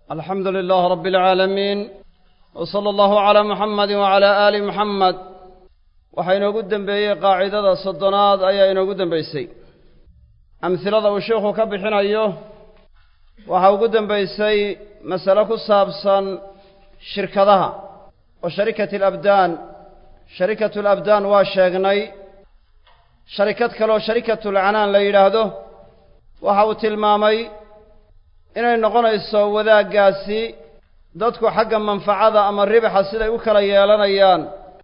alxamdu lilah rab اlcaalamiin w salى allahu calaa muxamadi wacala aali muxamed waxaa inoogu dembeeyey qaacidada soddonaad ayaa inoogu dembeysay amhilada uu sheikhu ka bixinayo waxaa ugu dembeysay masale ku saabsan shirkadaha oo sharikati alabdaan sharikatu alabdaan waa sheegnay sharikad kaleoo sharikatulcanaan la yidhaahdo waxa uu tilmaamay inay noqonayso wadaaggaasi dadku xagga manfacada ama ribaxa siday u kala yeelanayaan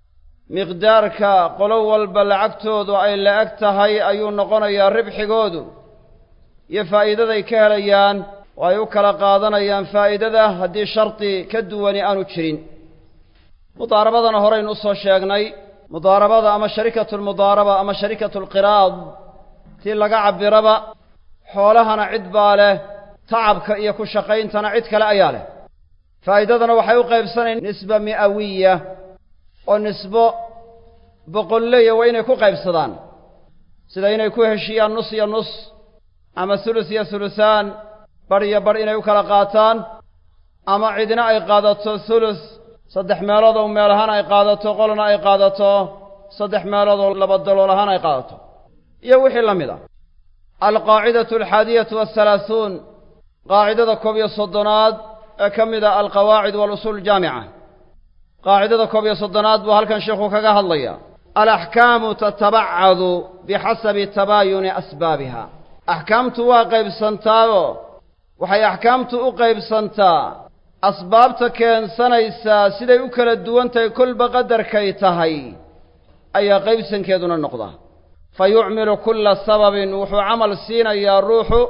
miqdaarka qolo walba lacagtoodu ay la-eg tahay ayuu noqonayaa ribxigoodu iyo faa'iidaday ka helayaan oo ay u kala qaadanayaan faa'iidada haddii shardi ka duwani aanu jirin mudaarabadana horaynu usoo sheegnay mudaarabada ama sharikatu lmudaaraba ama sharikatu alqiraad tii laga cabiraba xoolahana cid baa leh tacabka iyo ku shaqayntana cid kale ayaa leh faa'iidadana waxay u qaybsanayn nisba mi'awiya oo nisbo boqolleya waa inay ku qaybsadaan sida inay ku heshiyaan nus iyo nus ama hulus iyo hulusaan bar iyo bar inay u kala qaataan ama cidina ay qaadato hulus saddex meelood oo meel ahaan ay qaadato qolna ay qaadato saddex meelood oo laba dalool ahaan ay qaadato iyo wixii la mid ah alqaacidatu alxaadiyatu wahalaahuun qaacidada koob iyo soddonaad ee ka mid a alqawaacid waalusuul aljaamica qaacidada koob iyo soddonaad buu halkan sheikhu kaga hadlaya alaxkaamu tatabacadu bixasabi tabaayuni asbaabiha axkaamtu waa qaybsantaayo waxay axkaamtu u qaybsantaa asbaabta keensanaysaa siday u kala duwan tahay kolba qadarkay tahay ayaa qaybsankeeduna noqdaa fa yucmilu kulla sababin wuxuu camal siinayaa ruuxu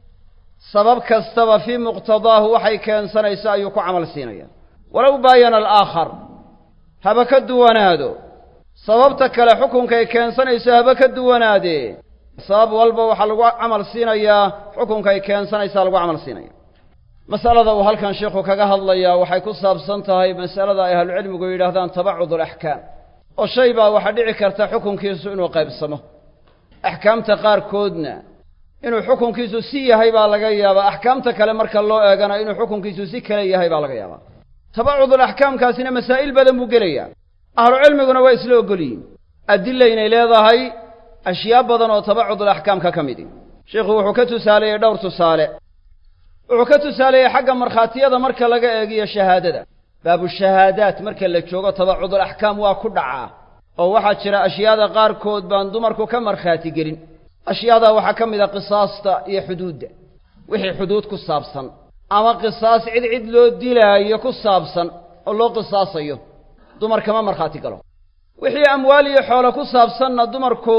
sabab kastaba fii muqtadaahu waxay keensanayso ayuu ku camal siinaya walow baayana alaakhar haba ka duwanaado sababta kale xukunkay keensanayso haba ka duwanaadee sabab walba waxaa lagu camal siinayaa xukunkay keensanaysaa lagu camal siinaya masalada uu halkan sheikhu kaga hadlayaa waxay ku saabsan tahay masalada ay ahlucilmigu yidhaahdaan tabacud alaxkaam oo shay baa waxaa dhici karta xukunkiisu inuu qaybsamo axkaamta qaarkoodna inuu xukunkiisu si yahay baa laga yaabaa axkaamta kale marka loo eegana inuu xukunkiisu si kale yahay baa laga yaabaa tabacudul axkaamkaasina masaa'il badan buu gelayaa ahlucilmiguna waa isla ogolyihin adilla inay leedahay ashyaa badan oo tabacudul axkaamka ka midi sheikhu wuxuu ka tusaaleeyey dhowr tusaale wuxuu ka tusaaleeyey xagga markhaatiyada marka laga eegiyo shahaadada baabushahaadaat marka la joogo tabacudul axkaam waa ku dhacaa oo waxaa jira ashyaada qaarkood baan dumarku ka markhaati gelin ashyaadaa waxaa ka mid a qisaasta iyo xuduudda wixii xuduud ku saabsan ama qisaas cid cid loo dilaayo ku saabsan oo loo qisaasayo dumar kama markhaati galo wixii amwaal iyo xoolo ku saabsanna dumarku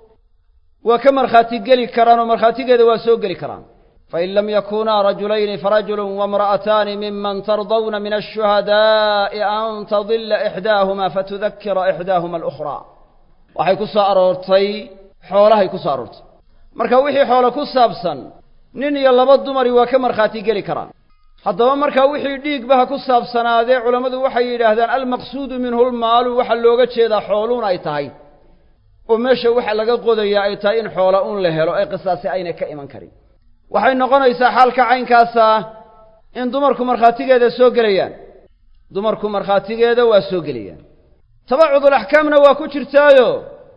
waa ka markhaati geli karaan oo markhaatigeeda waa soo geli karaan fain lam yakunaa rajulayni farajulun waimra'ataani miman tardawna min ashuhadaa'i an tadilla ixdaahuma fatudakira ixdaahuma alukhraa waxay ku soo aroortay xoolahay ku soo aroortay marka wixii xoolo ku saabsan nin iyo laba dumari waa ka markhaati geli karaan haddaba markaa wixii dhiigba ha ku saabsanaadee culammadu waxay yidhaahdaan almaqsuudu minhu lmaalu waxaa looga jeedaa xooluun ay tahay oo meesha waxa laga qodayaa ay tahay in xoola un la helo ee qisaasi ayna ka iman karin waxay noqonaysaa xaalka caynkaasa in dumarku markhaatigeeda soo gelayaan dumarku markhaatigeeda waa soo gelayaan tabacudul axkaamna waa ku jirtaayo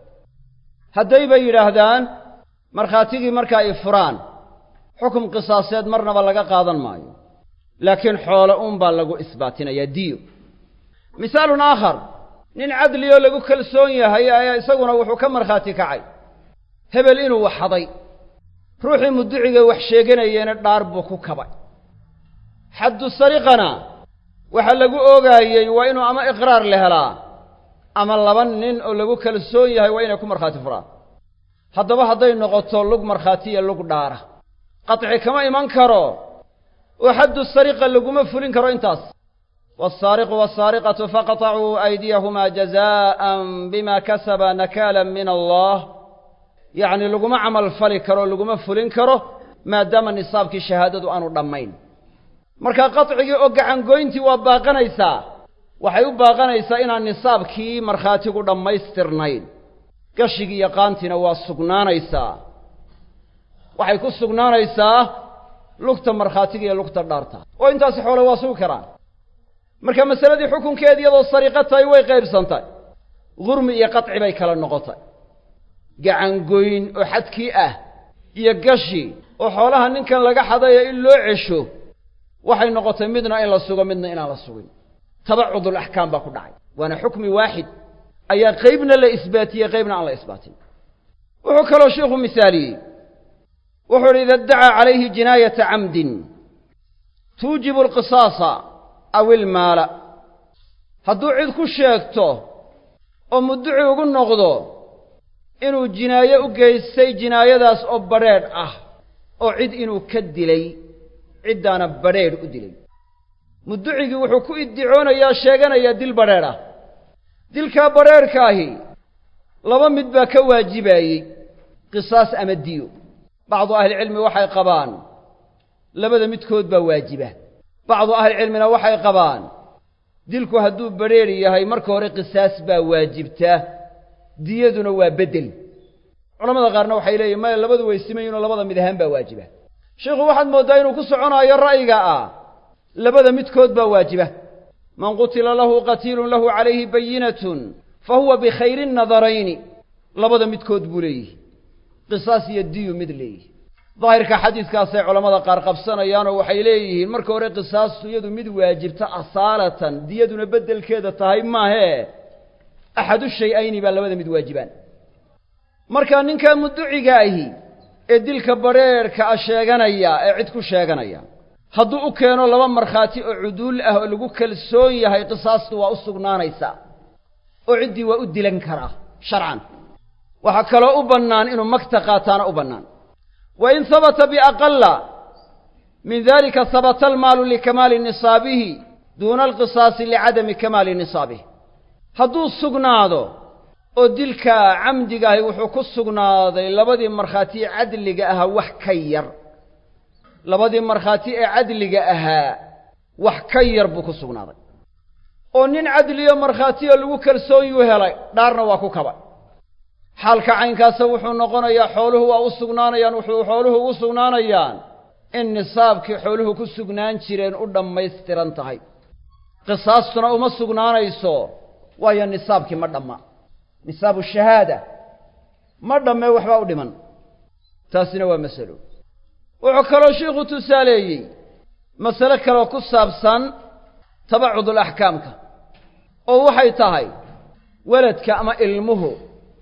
hadday bay yidhaahdaan markhaatigii marka ay furaan xukum qisaaseed marnaba laga qaadan maayo laakiin xoolo un baa lagu isbaatinayaa diyo misaalun aakhar nin cadli oo lagu kalsoon yahay ayaa isaguna wuxuu ka markhaati kacay hebel inuu waxaday ruuxii muduciga wax sheeganayeyna dhaar buu ku kabay xaddu sariqana waxaa lagu oogaayey waa inuu ama iqraar la helaa ama laba nin oo lagu kalsoon yahay waa inay ku markhaati furaan haddaba hadday noqoto lug markhaatiya lug dhaara qaطci kama iman karo oo xaddu sariqa laguma fulin karo intaas waالsaariqu wالsaariqatu faqطacuu aydiyahumaa jazaءan bima kasaba nakaalan min allah yacni laguma camal fali karo laguma fulin karo maadaama nisaabkii shahaadadu aanu dhammayn marka qaطcigii oo gacangoyntii waa baaqanaysaa waxay u baaqanaysaa inaan nisaabkii markhaatigu dhammaystirnayn gashigii iyo qaantiina waa sugnaanaysaa waxay ku sugnaanaysaa lugta markhaatiga iyo lugta dhaarta oo intaasi xoole waa sugi karaan marka masaladii xukunkeed iyadoo sariiqo tahay way qaybsantay gurmi iyo qaci bay kala noqotay gacangoyn oo xadkii ah iyo gashi oo xoolaha ninkan laga xadayo in loo cesho waxay noqotay midna in la sugo midna inaan la sugin tabacudul axkaam baa ku dhacay waana xukmi waaxid ayaa qaybna la isbaatiyey qaybna aan la isbaatin wuxuu kaloo sheikhu misaaliyey wuxuu idhi ida iddacaa calayhi jinaayata camdin tuujibu alqisaasa aw ilmaala hadduu cid ku sheegto oo mudduci ugu noqdo inuu jinaaye u geystay jinaayadaas oo badrheedh ah oo cid inuu ka dilay ciddaana badrheedh u dilay mudducigii wuxuu ku iddicoonayaa sheeganayaa dil badrheedh ah dilkaa badrheedhkaahi laba mid baa ka waajibaayey qisaas ama diyo bacdu ahlicilmi waxay qabaan labada midkood baa waajiba bacdu ahlicilmina waxay qabaan dilku hadduu badrheedh yahay marka hore qisaas baa waajibta diyaduna waa beddel culamada qaarna waxay leeyihin maya labadu way simayinoo labada mid ahaan baa waajiba sheikhu waxaad mooddaa inuu ku soconaayo ra'yiga ah labada midkood baa waajiba man qutila lahu qatiilun lahu calayhi bayinatun fa huwa bikhayri nadarayni labada midkood buu leeyihi qisaas iyo diyu mid leeyihi daahirka xadiidkaasay culammada qaar qabsanayaanoo waxay leeyihiin marka hore qisaastu iyadu mid waajibta asaalatan diyaduna beddelkeeda tahay maahee axadu shay-ayni baa labada mid waajibaan markaa ninkaa mudduciga ahi ee dilka badrheerhka a sheeganaya ee cid ku sheeganaya hadduu u keeno laba markhaati oo cuduul ah oo lagu kalsoon yahay qisaastu waa u sugnaanaysaa oo ciddii waa u dilan karaa sharcan waxaa kaloo u bannaan inuu magta qaataana u bannaan wa in habata biaqala min dalika habata almaalu likamaali nisaabihi duuna alqisaasi licadami kamaali nisaabihi hadduu sugnaado oo dilka camdigaahi wuxuu ku sugnaaday labadii markhaati ee cadliga ahaa wax ka yar labadii markhaati ee cadliga ahaa wax ka yar buu ku sugnaaday oo nin cadliyo markhaatiyo lagu kalsoonyuu helay dhaarna waa ku kaba xaalka caynkaasa wuxuu noqonayaa xooluhu waa u sugnaanayaan wuxuu xooluhu ugu sugnaanayaan in nisaabkii xooluhu ku sugnaan jireen u dhammaystiran tahay qisaastuna uma sugnaanayso waayo nisaabkii ma dhamma nisaabu shahaada ma dhammee waxbaa u dhiman taasina waa masalo wuxuu kaloo sheikhu tusaaleeyey masale kaloo ku saabsan tabacudul axkaamka oo waxay tahay weladka ama ilmuhu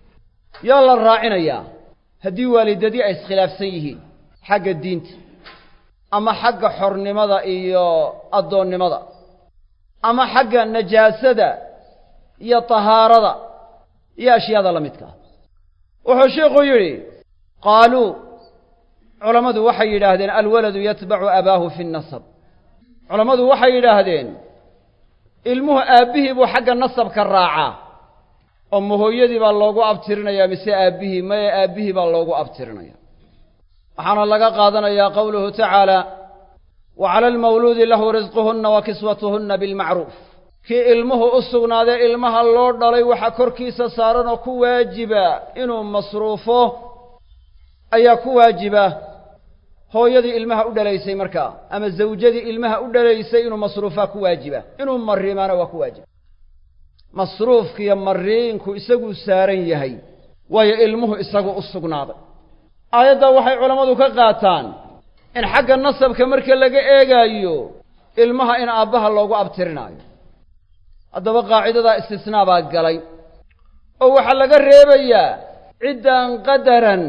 yaa la raacinayaa haddii waalidadii ay iskhilaafsan yihiin xagga diinta ama xagga xornimada iyo addoonnimada ama xagga najaasada iyo tahaarada iyo ashyaada la midka ah wuxuu sheikhu yidhi qaaluu culammadu waxay yidhaahdeen alwaladu yatbacu abaahu fi nnasab culammadu waxay yidhaahdeen ilmuhu aabbihii buu xagga nasabka raacaa oo ma hooyadii baa loogu abtirinayaa mise aabbihii maye aabbihii baa loogu abtirinaya waxaana laga qaadanayaa qowluhu tacaala wa cala almawluudi lahu risquhunna wa kiswatuhunna bilmacruuf kii ilmuhu u sugnaadee ilmaha loo dhalay waxa korkiisa saaran oo ku waajiba inuu masruufo ayaa ku waajiba hooyadii ilmaha u dhalaysay markaa ama zawjadii ilmaha u dhalaysay inuu masruufaa ku waajiba inuu mariimaana waa ku waajiba masruufkiiyo mariinku isaguu saaran yahay waayo ilmuhu isagu u sugnaaday aayaddaa waxay culammadu ka qaataan in xagga nasabka marka laga eegaayo ilmaha in aabbaha loogu abtirinaayo haddaba qaacidadaa istisnaa baa galay oo waxaa laga reebayaa ciddaan qadaran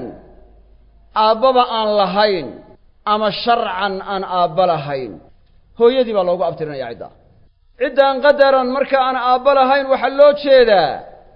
aabbaba aan lahayn ama sharcan aan aabba lahayn hooyadii baa loogu abtirinaya ciddaa ciddaan qadaran marka aan aabba lahayn waxaa loo jeedaa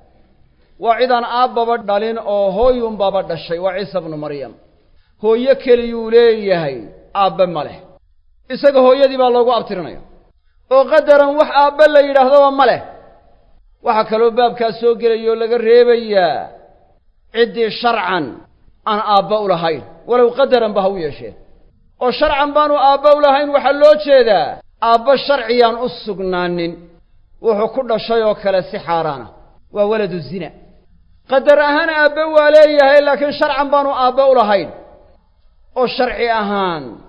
waa cidaan aabbaba dhalin oo hooyunbaba dhashay waa ciisa bnu maryam hooyo keliyuu leeyahay aabbe ma leh isaga hooyadii baa loogu abtirinaya oo qadaran wax aabbe la yidhaahdaba ma leh waxaa kaloo baabkaas soo gelayoo laga reebayaa ciddii sharcan aan aabba u lahayn walow qadaranba ha u yeeshee oo sharcan baanu aabba u lahayn waxaa loo jeedaa aabba sharciyaan u sugnaanin wuxuu ku dhashay oo kale si xaaraana waa waladu zina qadar ahaan aabbe waa leeyahay laakiin sharcan baanu aabbe u lahayn oo sharci ahaan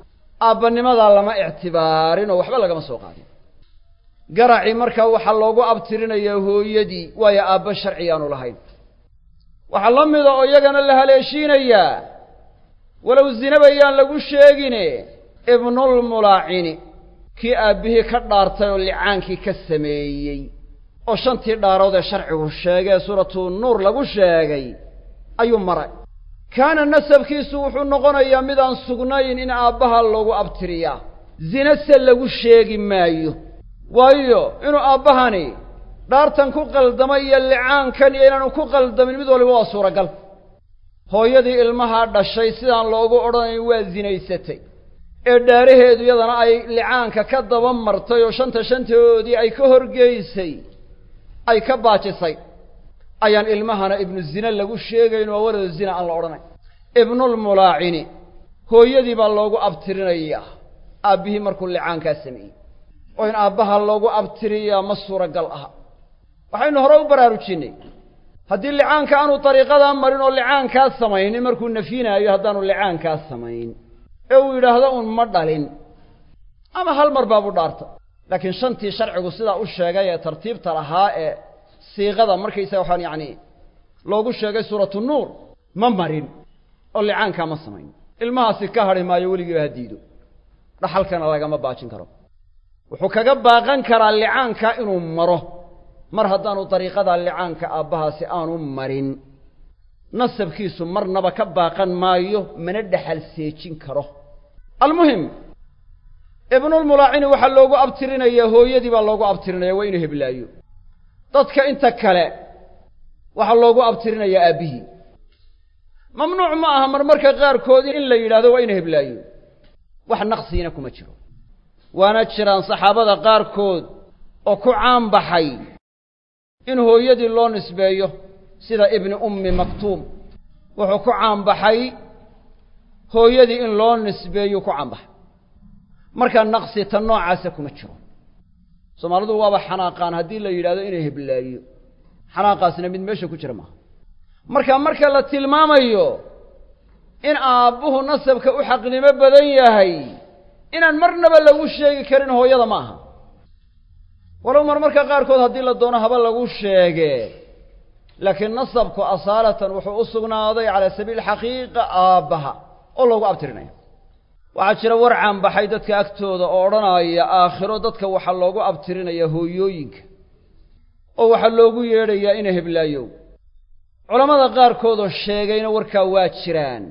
aabbanimadaa lama ictibaarin oo waxba lagama soo qaadin garacii markaa waxaa loogu abtirinayaa hooyadii waayo aabba sharci aanu lahayn waxaa la mida oo iyagana la haleeshiinayaa walow zinaba yaan lagu sheegine ibnulmulaacini kii aabbihii ka dhaartay oo licaankii ka sameeyey oo shantii dhaarood ee sharcigu sheegee suuratu nuur lagu sheegay ayuu maray kaana nasabkiisu wuxuu noqonayaa midaan sugnayn in aabbaha loogu abtiriyaa zina se lagu sheegi maayo waayo inuu aabbahani dhaartan ku qaldamay iyo licaankan iyo inaanu ku qaldamin mid waliba waa suuragal hooyadii ilmahaa dhashay sidaan loogu odhanayn waa zinaysatay ee dhaaraheedu iyadana ay licaanka ka daba martay oo shanta shantadoodii ay ka horgeysay ay ka baajisay ayaan ilmahana ibnu zine lagu sheegayn waa waladu zina aan la odhanayn ibnulmulaacini hooyadii baa loogu abtirinayaa aabbihii markuu licaankaa sameeyey oo in aabbaha loogu abtiriyaa ma suuragal aha waxaynu hore u baraarujinnay haddii licaanka aanu dariiqadaa marin oo licaankaa samaynin markuu nafyinaayo haddaanu licaankaa samayn ee uu yidhaahdo uun ma dhalin ama hal mar baabu dhaarta laakiin shantii sharcigu sidaa u sheegay ee tartiibta lahaa ee siiqada markaysaga waxaan yacni loogu sheegay suuratu nuur ma marin oo licaankaa ma samayn ilmahaasi ka hadhi maayo weligiiba ha diido dhaxalkana lagama baajin karo wuxuu kaga baaqan karaa licaanka inuu maro mar haddaanu dariiqada licaanka aabbahaasi aanu marin nasabkiisu marnaba ka baaqan maayo mana dhexal seejin karo almuhim ibnulmulaacini waxaa loogu abtirinayaa hooyadii baa loogu abtirinaya waa inuu heblaayo dadka inta kale waxaa loogu abtirinayaa aabbihii mamnuuc ma aha marmarka qaarkood in la yidhahdo waa ina heblaayo wax naqsiina kuma jiro waana jiraan saxaabada qaarkood oo ku caan baxay in hooyadii loo nisbeeyo sida ibni ummi maktuum wuxuu ku caanbaxay hooyadii in loo nisbeeyu ku caanbaxay markaa naqsi ta noocaasa kuma jiro soomaalidu waaba xanaaqaan haddii la yidhahdo inay heblaayo xanaaqaasna mid meesha ku jira maaha marka marka la tilmaamayo in aabbuhu nasabka u xaqnimo badan yahay inaan marnaba lagu sheegi karin hooyada ma aha walow marmarka qaarkood haddii la doono haba lagu sheege laakiin nasabku asaalatan wuxuu u sugnaaday calaa sabiili xaqiiqa aabbaha oo loogu abtirinaya waxaa jira war caanbaxay dadka agtooda oo odhanaya aakhiro dadka waxaa loogu abtirinaya hooyooyinka oo waxaa loogu yeedhayaa ina heblaayow culammada qaarkoodoo sheegayna warkaa waa jiraan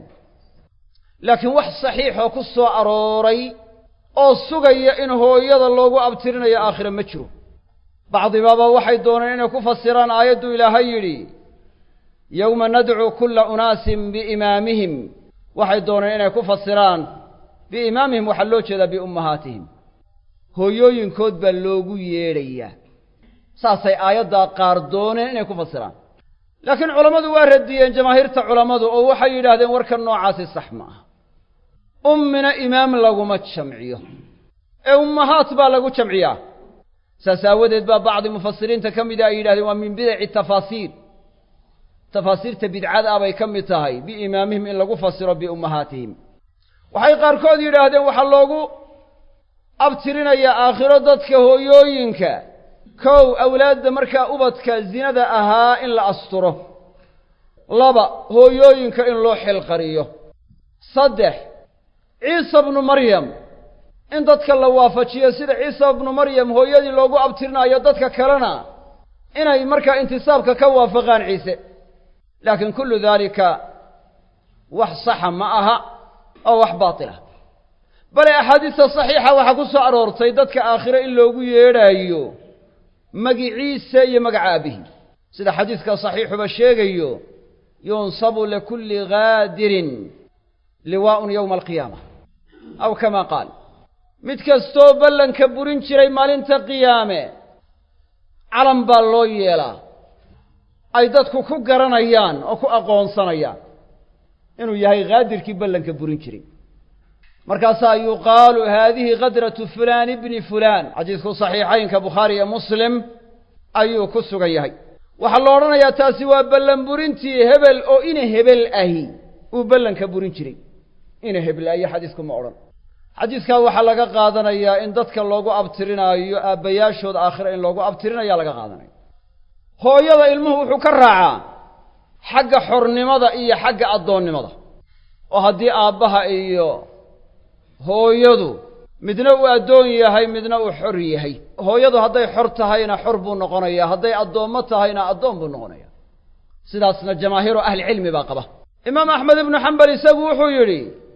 laakiin wax saxiixoo ku soo arooray oo sugaya in hooyada loogu abtirinayo aakhira ma jiro bacdibaaba waxay dooneen inay ku fasiraan aayaddu ilaahay yidhi yowma nadcuu kulla unaasin biimaamihim waxay dooneen inay ku fasiraan biimaamihim waxaa loo jeedaa biummahaatihim hooyooyinkood baa loogu yeedhayaa saasay aayaddaa qaar dooneen inay ku fasiraan laakiin culammadu waa radiyeen jamaahiirta culammadu oo waxay yidhaahdeen warka noocaasi sax ma aha ummina imaam laguma jamciyo ee ummahaat baa lagu jamciyaa saas aawadeed baa bacdi mufasiriinta ka mida ay yidhahdeen waa min bidaci tafaasiir tafaasiirta bidcada ah bay ka mid tahay biimaamihim in lagu fasiro biummahaatihim waxay qaarkood yidhaahdeen waxaa loogu abtirinayaa aakhiro dadka hooyooyinka kow awlaadda markaa ubadka zinada ahaa in la asturo laba hooyooyinka in loo xilqariyo saddex ciisa bnu maryam in dadka la waafajiyo sida ciisa bnu maryam hooyadii loogu abtirinayo dadka kalena inay markaa intisaabka ka waafaqaan ciise laakiin kullu daalika wax saxa ma aha oo wax baatilah bale axaadiista saxiixa waxaa ku soo aroortay dadka aakhiro in loogu yeedhaayo magiciisa iyo magaca aabbihi sida xadiiska saxiixuba sheegayo yunsabu likulli gaadirin liwaa'un yowma alqiyaama aw kama qaal mid kastoo ballanka burin jiray maalinta qiyaame calan baa loo yeelaa ay dadku ku garanayaan oo ku aqoonsanayaan inuu yahay gaadirkii ballanka burin jiray markaasaa yuqaalu haadihi kadratu fulaan ibni fulaan xadiisku saxiixaynka bukhaari iyo muslim ayuu ku sugan yahay waxaa la odhanayaa taasi waa ballan burintii hebel oo ina hebel ahi uu ballanka burin jiray ina heblaayo xadiisku ma odhan xadiidkaa waxaa laga qaadanayaa in dadka loogu abtirinaayo aabbayaashooda aakhira in loogu abtirinayaa laga qaadanaya hooyada ilmuhu wuxuu ka raacaa xagga xornimada iyo xagga addoonnimada oo haddii aabbaha iyo hooyadu midna uu addoon yahay midna uu xor yahay hooyadu hadday xor tahayna xor buu noqonayaa hadday addoommo tahayna addoon buu noqonaya sidaasna jamaahiiru ahlicilmi baa qaba imaam axmed ibnu xambal isagu wuxuu yidhi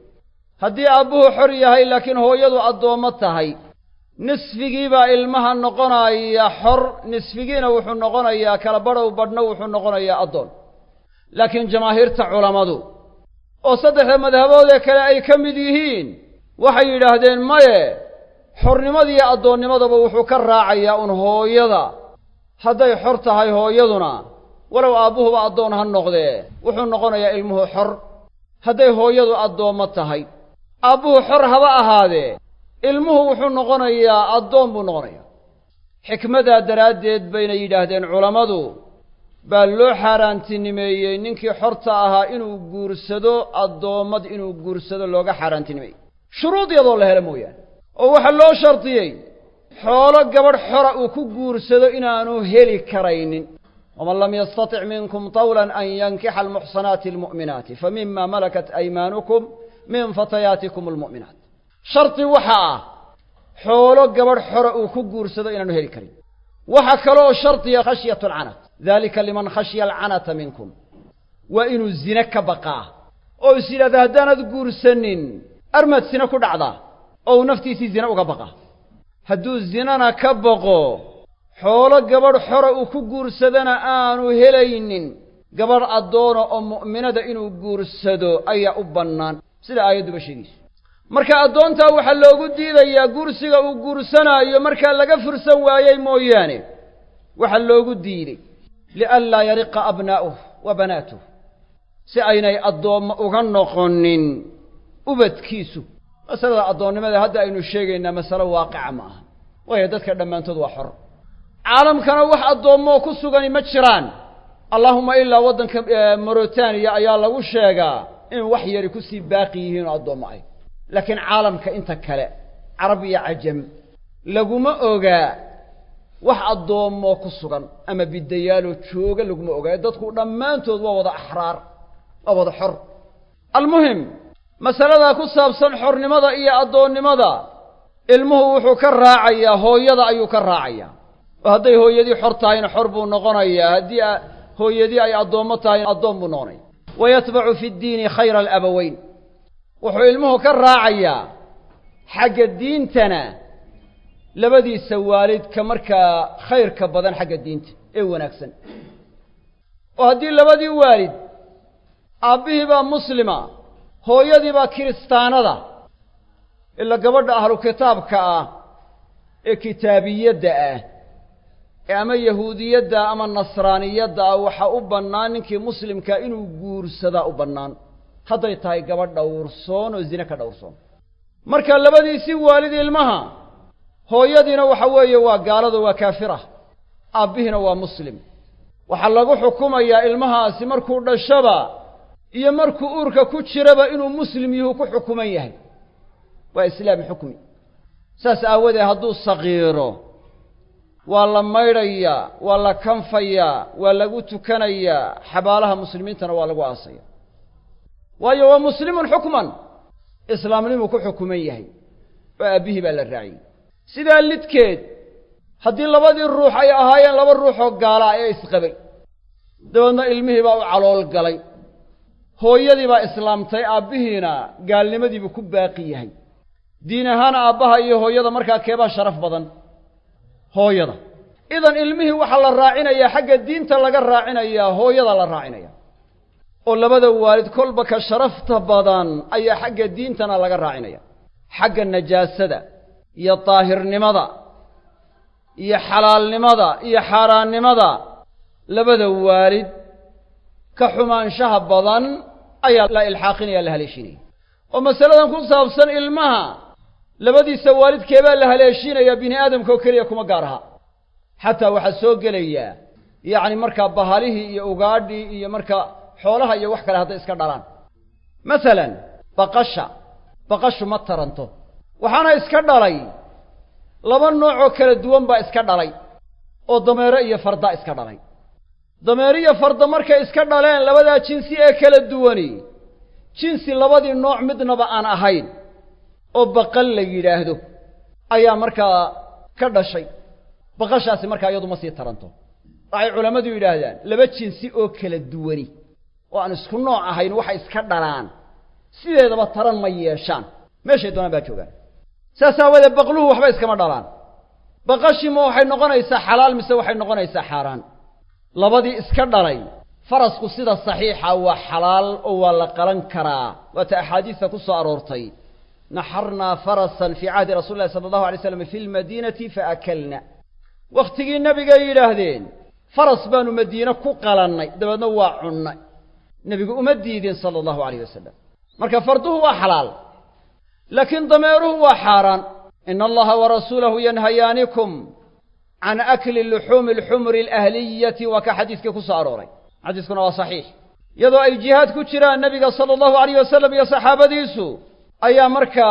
haddii aabbuhu xor yahay laakiin hooyadu addoommo tahay nisfigiibaa ilmaha noqonaya xor nisfigiina wuxuu noqonayaa kala badhow badhna wuxuu noqonayaa addoon laakiin jamaahiirta culammadu oo saddexda madhaboodee kale ay ka mid yihiin waxay yidhaahdeen maye xornimadiiyo addoonnimadaba wuxuu ka raacayaa un hooyada hadday xor tahay hooyaduna walow aabbuhuba addoon ha noqdee wuxuu noqonayaa ilmuhu xor hadday hooyadu addoommo tahay aabbuhu xor haba ahaadee ilmuhu wuxuu noqonayaa addoon buu noqonayaa xikmadaa daraaddeed bayna yidhaahdeen culammadu baa loo xaaraantinimeeyey ninkii xorta ahaa inuu guursado addoommad inuu guursado looga xaaraantinimeeyey shuruud iyadoo la helo mooyaane oo waxaa loo shardiyey xoolo gabadh xora uu ku guursado inaanu heli karaynin waman lam yastatic minkum tawlan an yankixa almuxsanaati almu'minaati fa mima malakat aymaanukum min fatayaatikum almu'minaat shardi waxa ah xoolo gabadh xora uu ku guursado inaanu heli karin waxa kaloo shardiya khashyatu alcanat dalika liman khashya alcanata minkum waa inuu zine ka baqaa oo is yidhahda haddaanad guursanin armaad zine ku dhacdaa oo uu naftiisii zine uga baqa hadduu zinana ka baqo xoolo gabadh xora uu ku guursadana aanu helaynin gabadh addoona oo mu'minada inuu guursado ayaa u bannaan sida aayadduba sheegayso marka addoontaa waxaa loogu diidayaa guursiga uu guursanaayo markaa laga fursan waayey mooyaane waxaa loogu diiday lianlaa yariqa abnaa'uh wa banaatuh si aynay addoommo uga noqonin ubadkiisu masalada addoonnimada hadda aynu sheegaynaa masalo waaqica ma aha waayo dadka dhammaantood waa xor caalamkana wax addoommoo ku sugani ma jiraan allaahuma ilaa waddanka morotaniya ayaa lagu sheegaa in wax yari kusii baaqi yihiin oo addoommo ay laakiin caalamka inta kale carab iyo cajam laguma ogaa wax addoommoo ku sugan ama bidayaaloo jooga laguma ogaa dadku dhammaantood waa wada axraar waa wada xor almuhim masaladaa ku saabsan xornimada iyo addoonnimada ilmuhu wuxuu ka raacayaa hooyada ayuu ka raacayaa oo hadday hooyadii xor tahayna xor buu noqonayaa haddii hooyadii ay addoommo tahayna addoon buu noqonaya wa yatbacu fi ddiini khayra alabaweyn wuxuu ilmuhu ka raacayaa xagga diintana labadiisa waalidka markaa khayrka badan xagga diinta ee wanaagsan oo haddii labadii waalid aabbihii baa muslima hooyadii baa kiristaanada ila gabadha ahlu kitaabka ah ee kitaabiyadda ah ee ama yahuudiyadda ama nasraaniyadda ah waxaa u bannaan ninkii muslimkaa inuu guursadaa u bannaan hadday tahay gabadh dhowrsoon oo zine ka dhowrsoon marka labadiisii waalid ilmaha hooyadiina waxa weeye waa gaalada waa kaafira aabbihiina waa muslim waxaa lagu xukumayaa ilmahaasi markuu dhashaba iyo markuu uurka ku jiraba inuu muslim yuhu ku xukuman yahay waa islaam xukmi saas aawadeed hadduu saqiiro waa la maydhayaa waa la kanfayaa waa lagu tukanayaa xabaalaha muslimiintana waa lagu aasaya waayo waa muslimun xukman islaamnimuu ku xukuman yahay oo aabbihii baa la raaciyey sidaa lidkeed haddii labadii ruux ay ahaayeen laba ruuxoo gaalaa ee isqabay dabeedna ilmihii baa u calool galay hooyadii baa islaamtay aabbihiina gaalnimadiibuu ku baaqi yahay diin ahaan aabbaha iyo hooyada markaa keebaa sharaf badan hooyada idan ilmihii waxaa la raacinayaa xagga diinta laga raacinayaa hooyada la raacinaya oo labada waalid kolba ka sharafta badan ayaa xagga diintana laga raacinaya xagga najaasada iyo daahirnimada iyo xalaalnimada iyo xaaraannimada labada waalid ka xumaanshaha badan ayaa la ilxaaqinaya la haleeshinaya oo masaladan ku saabsan ilmaha labadiisa waalidkeebaa la haleeshinayaa bini aadamka oo keliya kuma gaar aha xataa waxaa soo gelayaa yacni markaa bahalihii iyo ugaadhii iyo markaa xoolaha iyo wax kale hadday iska dhalaan masalan baqasha baqashu ma taranto waxaana iska dhalay laba nooc oo kala duwan baa iska dhalay oo dameero iyo farda iska dhalay dameero iyo farda markay iska dhaleen labadaa jinsi ee kala duwani jinsi labadii nooc midnaba aan ahayn oo baqal la yidhaahdo ayaa markaa ka dhashay baqashaasi markaa iyadu ma sii taranto waxay culammadu yidhaahdaan laba jinsi oo kala duwani oo aan isku nooc ahayn waxay iska dhalaan sideedaba taran ma yeeshaan meeshay doonaan baa joogaan saas aawadeed baqluhu waxba iskama dhalaan baqashima waxay noqonaysaa xalaal mise waxay noqonaysaa xaaraan labadii iska dhalay farasku sida saxiixa waa xalaal oo waa la qalan karaa waata axaadiista ku soo aroortay naxarnaa farasan fii cahdi rasuli llahi sala allahu alay slam fi lmadiinati faakalna wakhtigii nebigay yidhaahdeen faras baanu madiine ku qalannay dabeedna waa cunnay nebigu uma diidin sala allahu alayh wasalam marka farduhu waa xalaal laakiin dameeruhu waa xaaraan ina allaha warasuulahu yanhayaanikum can akli luxuumi alxumri alahliyati waa ka xadiiskii ku soo arooray xadiiskuna waa saxiix iyadoo ay jihaad ku jiraan nebiga sala allahu alayh wasalam iyo saxaabadiisu ayaa markaa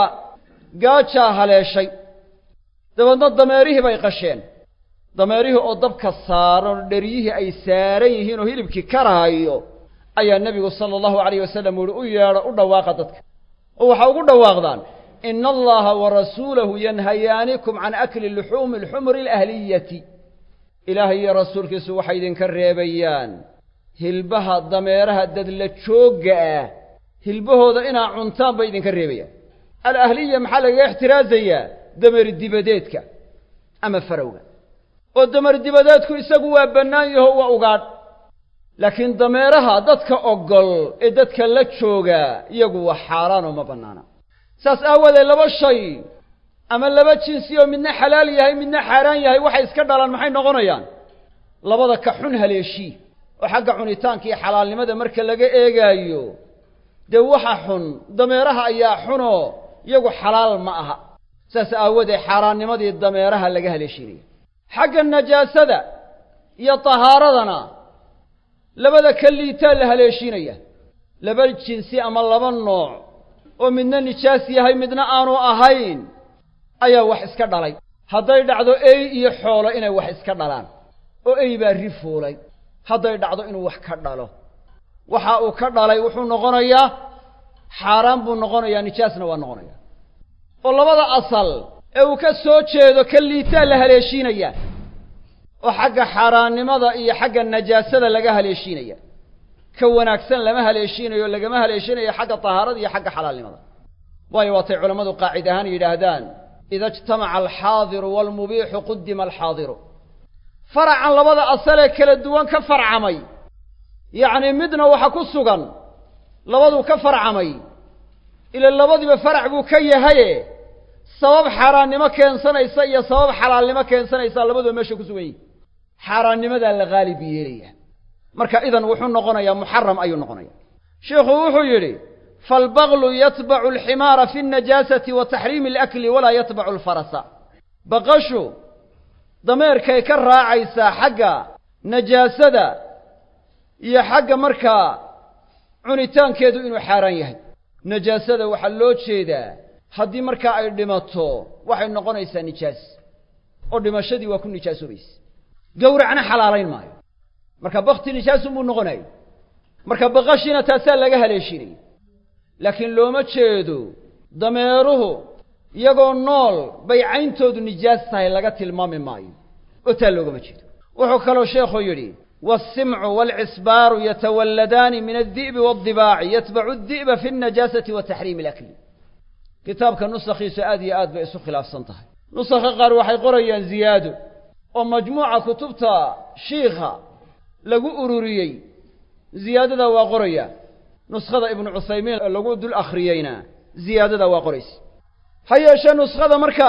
gaajaa haleeshay dabeedna dameerihii bay qasheen dameerihii oo dabka saaran oo dheryihii ay saaran yihiin oo hilibkii karaayo ayaa nebigu sala allahu alayh wasalam uhi u yeedho u dhawaaqa dadka oo waxaa ugu dhawaaqdaan ina allaha warasuulahu yanhayaanikum can akli luxuumi alxumri alahliyati ilaahay iyo rasuulkiisu waxay idinka reebayaan hilbaha dameeraha dadla joogga ah hilbahooda inaa cuntaan bay idinka reebayaan alahliya maxaa lagaga ixtiraasayaa dameer dibadeedka ama farowga oo dameer dibadeedku isagu waa bannaan yaho waa ugaadh laakiin dameeraha dadka ogol ee dadka la jooga iyagu waa xaaraan oo ma bannaana saas aawadeed laba shay ama laba jinsi oo midna xalaal yahay midna xaaraan yahay waxay iska dhalaan maxay noqonayaan labada ka xun haleeshii oo xagga cunitaanka iyo xalaalnimada marka laga eegaayo dee waxa xun dameeraha ayaa xunoo iyagu xalaal ma aha saas aawadeed xaaraannimadii dameeraha laga haleeshiinaya xagga najaasada iyo tahaaradana labada ka liitaa la haleeshiinaya laba jinsi ama laba nooc oo midna nijaas yahay midna aanu ahayn ayaa wax iska dhalay hadday dhacdo ey iyo xoolo inay wax iska dhalaan oo ey baa ri fuulay hadday dhacdo inuu wax ka dhalo waxa uu ka dhalay wuxuu noqonayaa xaaraan buu noqonayaa nijaasna waa noqonayaa oo labada asal ee uu ka soo jeedo ka liitaa la haleeshiinaya oo xagga xaaraannimada iyo xagga najaasada laga haleeshiinaya ka wanaagsan lama haleeshiinayo lagama haleeshinayo xagga tahaarada iyo xagga xalaalnimada waayo waatay culammadu qaacid ahaan yidhaahdaan ida ijtamaca alxaadiru waalmubiixu qudima alxaadiru faracan labada asalee kala duwan ka farcamay yacnii midna waxa ku sugan labaduu ka farcamay ila labadiiba farac buu ka yahaye sabab xaaraannimo keensanaysa iyo sabab xalaalnimo keensanaysa labaduba meesha ku sugan yihin xaaraannimadaa la haalib yeelaya marka idan wuxuu noqonayaa muxaram ayuu noqonaya sheikhu wuxuu yidhi faalbaglu yatbacu alximaara fi alnajaasati wa taxriimi alakli walaa yatbacu alfarasa baqashu dameerkay ka raacaysaa xagga najaasada iyo xagga markaa cunitaankeedu inuu xaaraan yahay najaasada waxaa loo jeedaa haddii markaa ay dhimato waxay noqonaysaa nijaas oo dhimashadii waa ku nijaasobaysa gowracna xalaalayn maayo marka bakti nijaasunbuu noqonayo marka baqashiina taasaa laga haleeshinaya laakiin looma jeedo dameeruhu iyagoo nool bay cayntoodu nijaas tahay laga tilmaami maayo oo taa loogama jeedo wuxuu kaloo sheekhu yidhi والسمع والعصبار يتولدان من الذئب والضباع يتبع الذئب في النجاسة وتحريم الأكل كتابك نسخيس آدي آد بإسو خلاف سنتها نسخ قار وحي قريا زياد ومجموعة كتبتا شيخة لقو أروريي زيادة وقريا نسخة ابن عثيمين لقو دول أخريين زيادة وقريس هيا شا نسخة مركا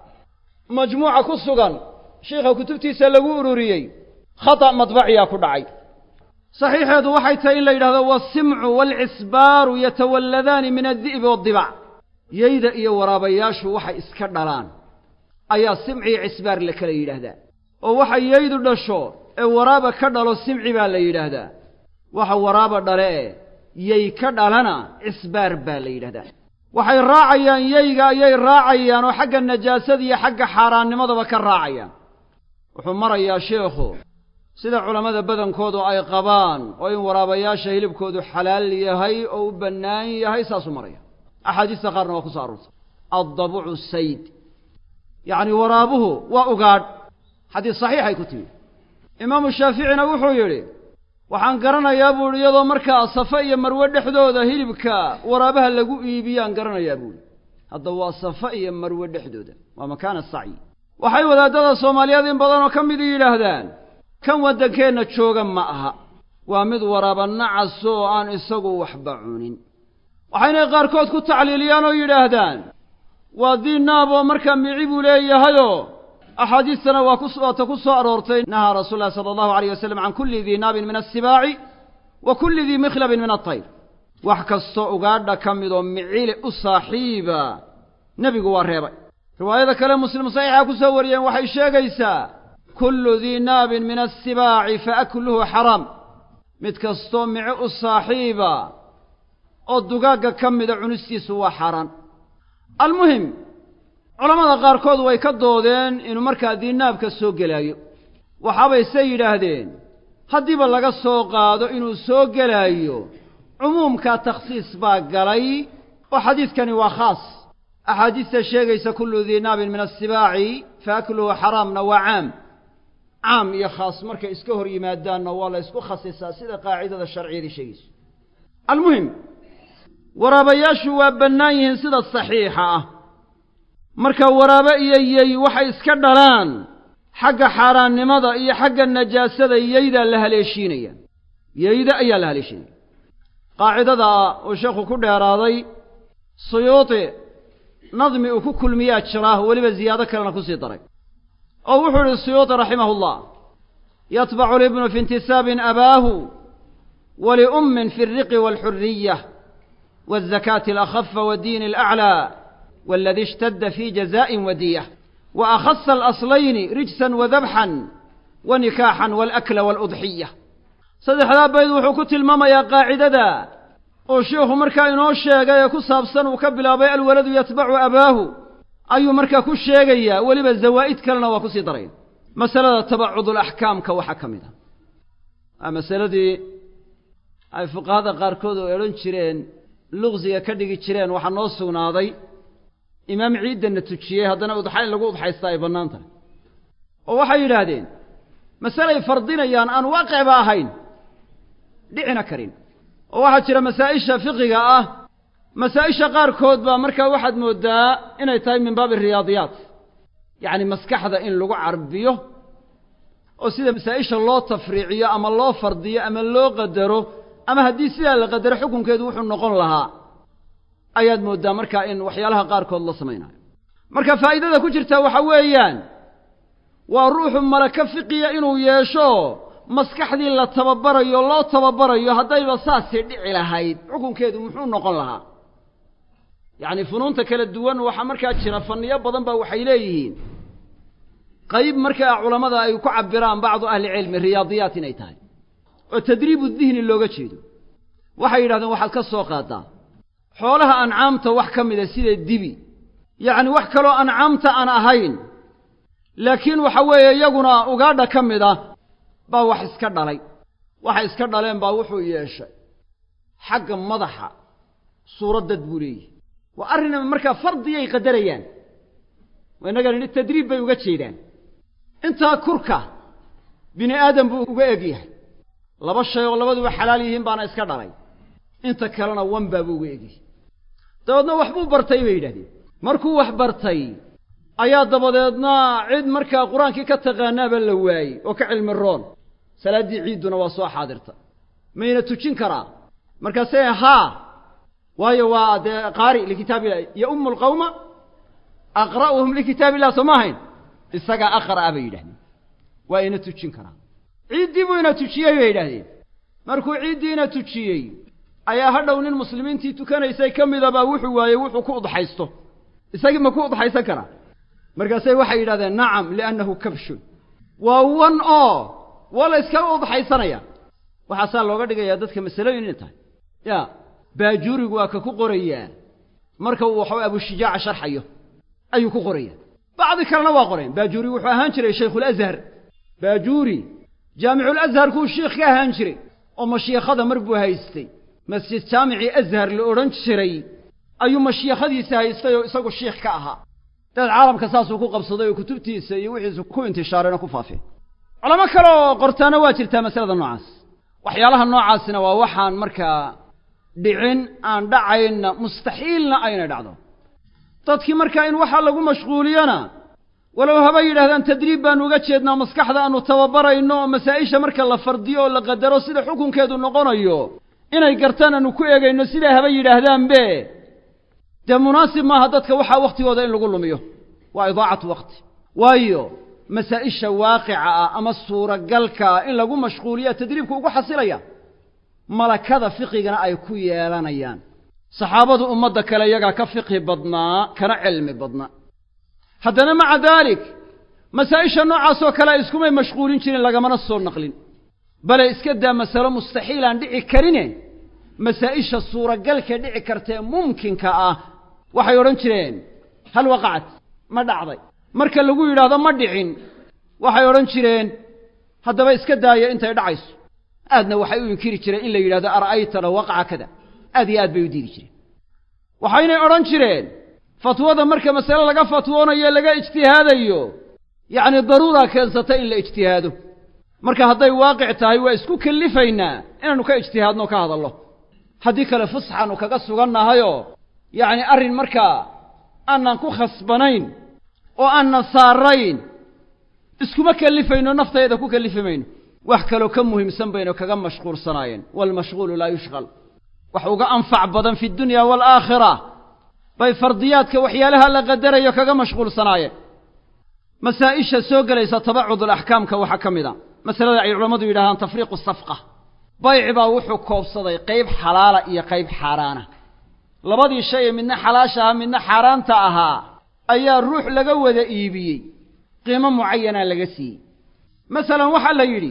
مجموعة كسوغان شيخة كتبتي سلقو أروريي khata madbaciyaa ku dhacay saxiixeedu waxay tahay in la yidhahdo waasimcu waalcisbaaru yatawalladaani min addi'bi waadibac yeyda iyo waraabayaashu waxay iska dhalaan ayaa simciyo cisbaar la kala yidhaahdaa oo waxa yeydu dhasho ee waraaba ka dhalo simci baa la yidhaahdaa waxa waraaba dhale ee yey ka dhalana cisbaar baa la yidhahdaa waxay raacayaan yeyga ayay raacayaan oo xagga najaasada iyo xagga xaaraannimadaba ka raacayaan wuxuu marayaa sheekhu sida culammada badankoodu ay qabaan oo in waraabayaasha hilibkoodu xalaal yahay oo u bannaan yahay saasuu maraya axaadiista qaarna waa ku soo aroortay addabucu sayd yacni waraabuhu waa ugaadh xadiis saxiixay ku timi imaamu shaaficina wuxuu yidhi waxaan garanayaa buuhi iyadoo markaa safe iyo marwe dhexdooda hilibka waraabaha lagu iibiyaan garanayaa buuhi hadda waa safe iyo marwe dhexdooda waa makaana sacyi waxay wadaadada soomaaliyeed in badanoo ka midi yidhaahdaan kan waddankeenna jooga ma aha waa mid waraaba nacas oo aan isagu waxba cunin waxaynay qaarkood ku tacliiliyaan oo yidhaahdaan waa diinaab oo markaa mici buu leeyahayoo axaadiistana waa ku waata ku soo aroortay nahaa rasuul llahi sala allahu alayh wasalam can kulli dii naabin min assibaaci wa kulli dii mikhlabin min altayr wax kastoo ugaadha ka midoo micile u saaxiiba nebigu waa reebay riwaayada kale muslim saxiixa ku soo wariyeen waxay sheegaysaa kullu dii naabin min assibaaci fa akluhu xaraam mid kastoo mice u saaxiiba oo dugaagga ka mida cunistiisu waa xaaraan almuhim culammada qaarkood way ka doodeen inuu markaa diinaabka soo gelaayo waxaabay se yidhaahdeen haddiiba laga soo qaado inuu soo gelaayo cumuumkaa takhsiis baa galay oo xadiidkani waa khaas axaadiista sheegaysa kullu dii naabin min assibaaci fa akluhu xaraamna waa caam caam iyo khaas markay iska hor yimaadaanna waa la ysku khasisaa sida qaacidada sharciyadii sheegayso almuhim waraabayaashu waa bannaan yihiin sida saxiixa ah marka waraabe iyo yey waxay iska dhalaan xagga xaaraannimada iyo xagga najaasada yeydaa la haleeshiinaya yeyda ayaa la haleeshiinaya qaacidada uu sheekhu ku dheeraaday suyuuti nadmi uu ku kulmiyaa jiraa weliba ziyaado kalena ku sii daray oo wuxuu idhi suyuuti raximahu llah yatbacu libnu fi intisaabin abaahu waliummin fi alriqi waalxuriyah waalzakaati alakhafa waddiini alaclaa والذي اشتد في جزاء ودية وأخص الأصلين رجسا وذبحا ونكاحا والأكل والأضحية saddexdaa bayd wuxuu ku tilmaamayaa qaacidada oo sheikhu markaa inoo sheegay ee ku saabsan uu ka bilaabay alwaladu yatbacu abaahu ayuu markaa ku sheegayaa weliba zawaa'id kalena waa ku sii daraya masalada tabacudulaxkaamka waxaa ka mid a waa masaladii ay fuqahada qaarkood oo odhan jireen luqsiga ka dhigi jireen waxaa noo sugnaaday imaam ciiddanna tujiyey haddana udxa in lagu udxaystaa ay bannaan tahay oo waxay yidhaahdeen masalay fardinayaan aan waaqicba ahayn dhicina karin oo waxaa jira masaa'isha fiqiga ah masaa'isha qaarkood baa markaa waxaad mooddaa inay tahay min baabi riyaadiyaat yacni maskaxda in lagu carbiyo oo sida masaa'isha loo tafriiciyo ama loo fardiyo ama loo qadaro ama haddii sidaa la qadaro xukunkeedu wuxuu noqon lahaa ayaad mooddaa markaa in waxyaalaha qaarkood la samaynayo marka faa'idada ku jirta waxa weeyaan waa ruuxu malaka fiqiya inuu yeesho maskaxdii la tababarayo loo tababarayo haddayba saasii dhici lahayd xukunkeedu muxuu noqon lahaa yacni funuunta kala duwan waxaa markaa jira fanniyo badan baa waxay leeyihiin qayb markaa culammada ay ku cabiraan bacdu ahlicilmi riyaadiyaat inay tahay oo tadriibu dihni looga jeedo waxay yidhahdeen waxaad ka soo qaadaa xoolaha ancaamta wax ka mida sida dibi yacni wax kaloo ancaamta aan ahayn laakiin waxa weeye iyaguna ugaadha ka mid ah baa wax iska dhalay waxay iska dhaleen baa wuxuu yeeshay xagga madaxa suuraddad buu leeyahy waa arrinama markaa fardiyay qadarayaan waa innaga nidhi tadriib bay uga jeedaan intaa kurka bini aadam buu uga eg yahay laba shay oo labaduba xalaal yihiin baana iska dhalay inta kalena wanbaa buu uga egyahay dabeedna waxbuu bartay bay yidhahdeen markuu wax bartay ayaa dabadeedna cid markaa qur-aankii ka taqaanaaba la waayey oo ka cilmi roon salaaddii ciidduna waa soo xaadirta mayna tujin karaa markaasee haa waayo waa dee qaari likitaab illahi yo ummu lqawma aqra'uhum likitaab illah soo ma ahayn isagaa aqra'a bay yidhahdeen waa ina tujin karaa ciiddii buu ina tujiyey bay yidhahdeen markuu ciiddii ina tujiyey ayaa hadhow nin muslimiintii tukanaysay ka midabaa wuxuu waayey wuxuu ku udxaysto isagii ma ku udxaysan karaa markaasay waxay yidhahdeen nacam liannahu kabshun waa wan oo waa la yskaga udxaysanaya waxaasaa looga dhigayaa dadka masalooyin inay tahay ya baajuurigu waa ka ku qorayaa marka uu waxaway abushijaaca sharxayo ayuu ku qoraya bacdi kalena waa qoreen baajuuri wuxuu ahaan jiray shaykhuulazhar baajuuri jaamiculazharkuu shiikh ka ahaan jiray oo mashiikhada mar buu haystay masjid jaamicii azhar la odhan jiray ayuu mashiikhadiisa haystay oo isagu shiikh ka ahaa daed caalamka saasuu ku qabsaday oo kutubtiisa iyo wixiisu ku intishaareen oo ku faafeen culamo kale oo qortaana waa jirtaa masalada noocaas waxyaalaha noocaasina waa waxaan markaa dhicin aan dhacaynna mustaxiilna aynay dhacdo dadkii markaa in waxaa lagu mashquuliyona walow haba yidhahdaan tadriib baanu uga jeednaa maskaxda aanu tababarayno oo masaa'isha marka la fardiyo oo la qadaro sida xukunkeedu noqonayo inay gartaan aanu ku eegayno sidaa haba yidhaahdaanbe dee munaasib maaha dadka waxaa wakhtigooda in lagu lumiyo waa idaacatu waqti waayo masaa'isha waaqica ah ama suuragalka ah in lagu mashquuliya tadriibku ugu xasilaya malakada fiqigana ay ku yeelanayaan saxaabadu ummadda kale iyagaa ka fiqhi badnaa kana cilmi badnaa haddana maca daalik masaa'isha noocaasoo kale a iskumay mashquulin jirin lagamana soo naqlin bale iska daa masalo mustaxiil aan dhici karine masaa'isha suuragalka dhici kartae mumkinka ah waxay odhan jireen hal waqacat ma dhacday marka lagu yidhaahdo ma dhicin waxay odhan jireen haddaba iska daaya intay dhacayso aadna waxay u inkiri jireen in la yidhahdo ara'ayta law waqaca kada aad iyo aad bay u diidi jireen waxaynay odhan jireen fatwada marka masale laga fatwoonayo laga ijtihaadayo yacni daruuraa keensata in la ijtihaado marka hadday waaqic tahay waa isku kellifaynaa inaannu ka ijtihaadno o ka hadallo haddii kale fusxaannu kaga sugannahayoo yacni arrin markaa aanan ku khasbanayn oo aanan saarayn iskuma kellifayno naftayada ku kellifi mayno wax kaloo ka muhiimsan baynu kaga mashquulsanaayeen waalmashquulu laa yushqal wax uga anfac badan fi dunya waalaakhira bay fardiyaadka waxyaalaha la qadarayo kaga mashquulsanaayeen masaa'isha soo gelaysa tabacudul axkaamka waxaa ka mid a masalada ay culammadu yidhahdaan tafriiqu safqa bayci baa wuxuu koobsaday qayb xalaala iyo qayb xaaraana labadii shay ee midna xalaasha ahaa midna xaaraanta ahaa ayaa ruux laga wada iibiyey qiimo mucayanaa laga siiyey masalan waxaa la yidhi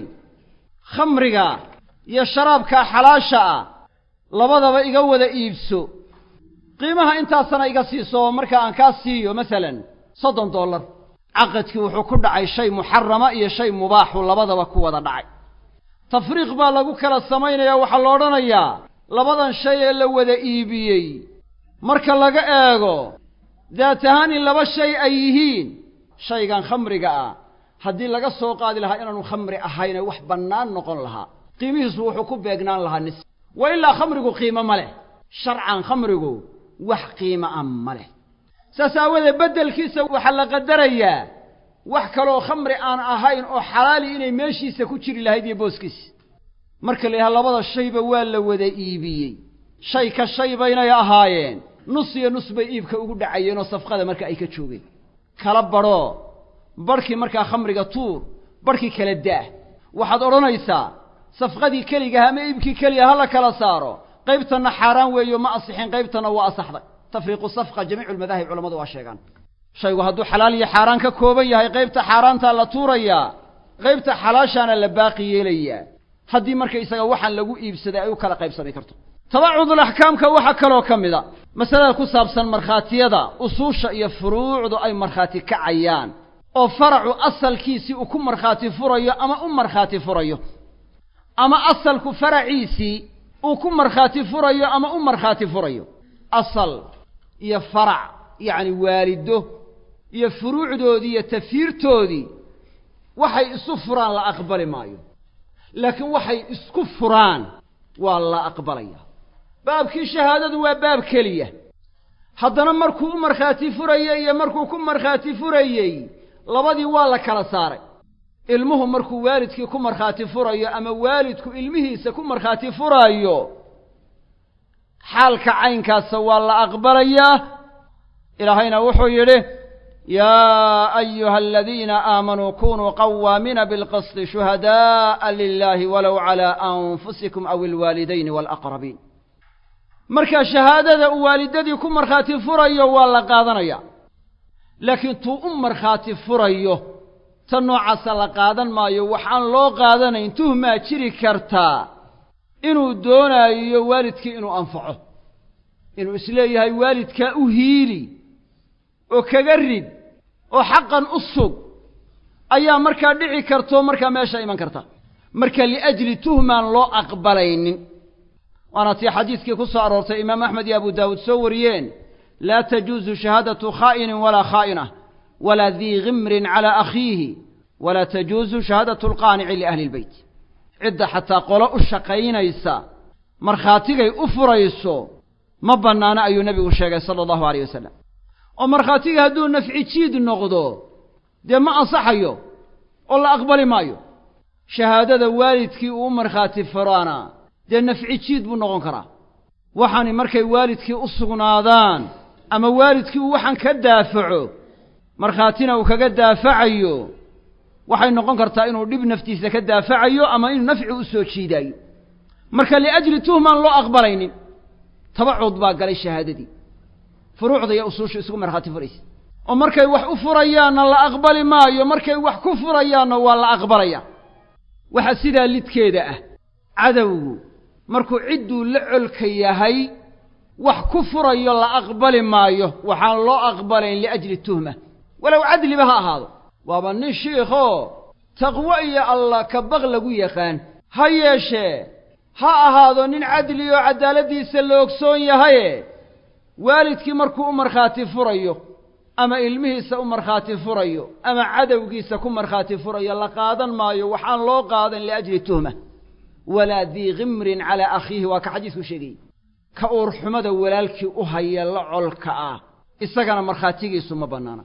khamriga iyo sharaabkaa xalaasha ah labadaba iga wada iibso qiimaha intaasana iga siiso marka aan kaa siiyo masalan soddon dollar caqadkii wuxuu ku dhacay shay muxarama iyo shay mubaaxu labadaba ku wada dhacay tafriiq baa lagu kala samaynayaa waxaa la odhanayaa labadan shay ee la wada iibiyey marka laga eego daat ahaan in laba shay ay yihiin shaygan khamriga ah haddii laga soo qaadi lahaa inaanu khamri ahayne wax bannaan noqon lahaa qiimihiisu wuxuu ku beegnaan lahaa nis wa ilaa khamrigu qiimo ma leh sharcan khamrigu wax qiimo ah ma leh saas aawadeed beddelkiisa waxaa la qadarayaa wax kaloo khamri aan ahayn oo xalaali inay meeshiisa ku jiri lahayd iyo booskiisa marka la yidhaha labada shayba waa la wada iibiyey shay ka shay baynay ahaayeen nus iyo nus bay iibka ugu dhacayeen oo safqada marka ay ka joogeen kala badhoo barhkii markaa khamriga tuur barhkii kala daah waxaad odhanaysaa safqadii keligaha ama iibkii keliga ha la kala saaro qaybtanna xaaraan weeyo ma asixin qaybtanna waa asaxday tafriiqu safqa jamiicu lmadaahib culamadu waa sheegaan shaygu hadduu xalaal iyo xaaraan ka kooban yahay qaybta xaaraantaa la tuurayaa qaybta xalaashaana la baaqi yeelayaa haddii marka isaga waxaan lagu iibsaday ay u kala qaybsami karto tabacudul axkaamka waxaa kaloo ka mid a masalada ku saabsan markhaatiyada usuusha iyo furuucdu ay markhaati kacayaan oo faracu asalkiisii uu ku markhaati furayo ama u markhaati furayo ama asalku faraciisii uu ku markhaati furayo ama u markhaati furayo asal iyo farac yacni waalido iyo furuucdoodii iyo tafiirtoodii waxay isu furaan la aqbali maayo laakiin waxay isku furaan waa la aqbalaya baabkii shahaadadu waa baab keliya haddana markuu u markhaati furayey iyo markuu ku markhaati furayey labadii waa la kala saaray ilmuhu markuu waalidkii ku markhaati furayo ama waalidku ilmihiisa ku markhaati furaayo xaalka caynkaasa waa la aqbalayaa ilaahayna wuxuu yidhi yaa ayuha aladiina aamanuu kunuu qawaamiina bilqisti shuhada'a lilahi walow calaa anfusikum aw ilwaalidayni waalaqrabiin marka shahaadada uu waalidadii ku markhaati furayo waa la qaadanaya laakiin tuu u markhaati furayo ta noocaasa la qaadan maayo waxaan loo qaadanayn tuhmaa jiri kartaa inuu doonaayo waalidkii inuu anfaco inuu isleeyahay waalidkaa u hiili oo kaga rid oo xaqan u sug ayaa markaa dhici karto markaa meesha iman karta marka liajli tuhmaan loo aqbalaynin waana tii xadiidkii ku soo aroortay imaam axmed iyo abu daawuud soo wariyeen laa tajuusu shahaadatu khaa'inin walaa khaa'inah walaa dii gimrin calaa akhiihi walaa tajuusu shahaadatu alqaanici liahli ilbeyt cidda xataa qolo u shaqaynaysa markhaatigay u furayso ma bannaano ayuu nebigu sheegay sala allahu alayh wasalam oo markhaatiga hadduu nafci jiid noqdo dee ma ansaxayo oo la aqbali maayo shahaadada waalidkii uu u markhaati furaana dee nafci jiid buu noqon karaa waxaani markay waalidkii u sugnaadaan ama waalidkii uu waxaan ka daafaco markhaatina uu kaga daafacayo waxay noqon kartaa inuu dhib naftiisa ka daafacayo ama inuu nafci u soo jiidaayo marka liajli tuhmaan loo aqbalaynin tabacuud baa galay shahaadadii furuucda iyo usuusha isugu markhaati furaysa oo markay wax u furayaanna la aqbali maayo markay wax ku furayaanna waa la aqbalaya waxa sidaa lidkeeda ah cadowgu markuu cidduu la colka yahay wax ku furayo la aqbali maayo waxaan loo aqbalayn liajli tuhma walow cadliba ha ahaado waaba nin shiikhoo taqwo iyo allah ka baq lagu yaqaan ha yeeshee ha ahaado nin cadli oo caddaaladdiisa la ogsoon yahaye waalidkii markuu u markhaati furayo ama ilmihiisa u markhaati furayo ama cadowgiisa ku markhaati furayo la qaadan maayo waxaan loo qaadan liajli tuhma walaa dii gimrin calaa akhiihi waa ka xadiisku sheegayey ka uurxumada walaalkii u haya la colka ah isagana markhaatigiisu ma bannaana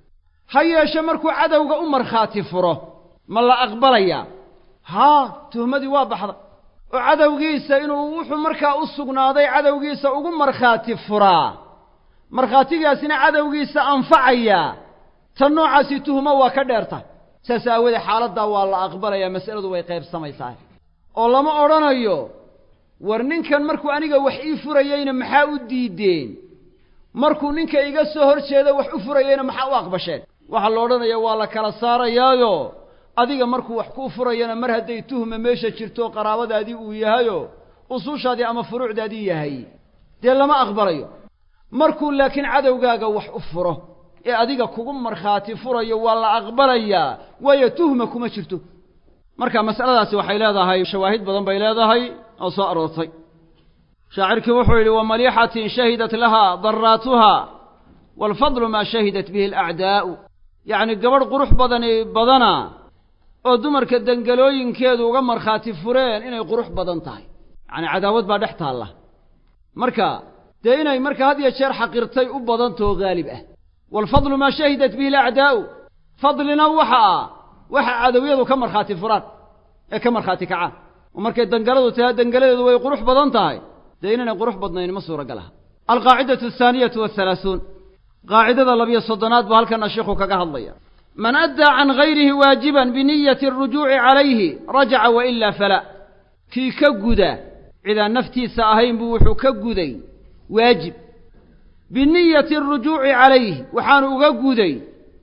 ha yeeshe markuu cadowga u markhaati furo ma la aqbalayaa haa tuhmadii waa baxda oo cadowgiisa inuu wuxuu markaa u sugnaaday cadowgiisa ugu markhaati furaa markhaatigaasina cadowgiisa anfacayaa tan noocaasi tuhmo waa ka dheerta saas aawoodee xaaladdaa waa la aqbalayaa mas'aladu way qaybsamaysaa oo lama odhanayo war ninkan markuu aniga wax ii furayeyna maxaa u diideen markuu ninka iga soo hor jeedo wax u furayeyna maxaa u aqbasheen waxaa la odhanaya waa la kala saarayaayo adiga markuu wax kuu furayana mar hadday tuhma meesha jirto qaraabadaadii uu yahayo usuushaadii ama furuucdaadii yahay dee lama aqbalayo markuu laakiin cadowgaaga wax u furo ee adiga kugu markhaati furayo waa la aqbalayaa waayo tuhma kuma jirto marka mas'aladaasi waxay leedahay shawaahid badan bay leedahay oo soo aroortay shaacirkii wuxuu yidhi wamaliixatin shahidat lahaa daraatuha waalfadlu maa shahidat bihi alacdaa'u yacni gabadh qurux badani badana oo dumarka dengelooyinkeedu uga markhaati fureen inay qurux badan tahay yacni cadaawad baa dhex taalla marka dee inay marka had iyo jeer xaqirtay u badantao haalib ah waalfadlu maa shahidat bihi alacdaa'u fadlina waxa ah waxa cadowyadu ka markhaati furaan ee ka markhaati kacaan oo markay dangaladu tahay dangaladeedu way qurux badan tahay dee inaynay qurux badnayn ma suuragal aha alqaacidatu ahaaniyatu wahalaahuun qaacidada labiyo soddonaad buu halkana sheikhu kaga hadlaya man addaa can gayrihi waajiban biniyati arujuuci calayhi rajaca wa ilaa fala kii ka guda cidaan naftiisa ahayn buu wuxuu ka guday waajib biniyati arujuuci calayhi waxaanu uga guday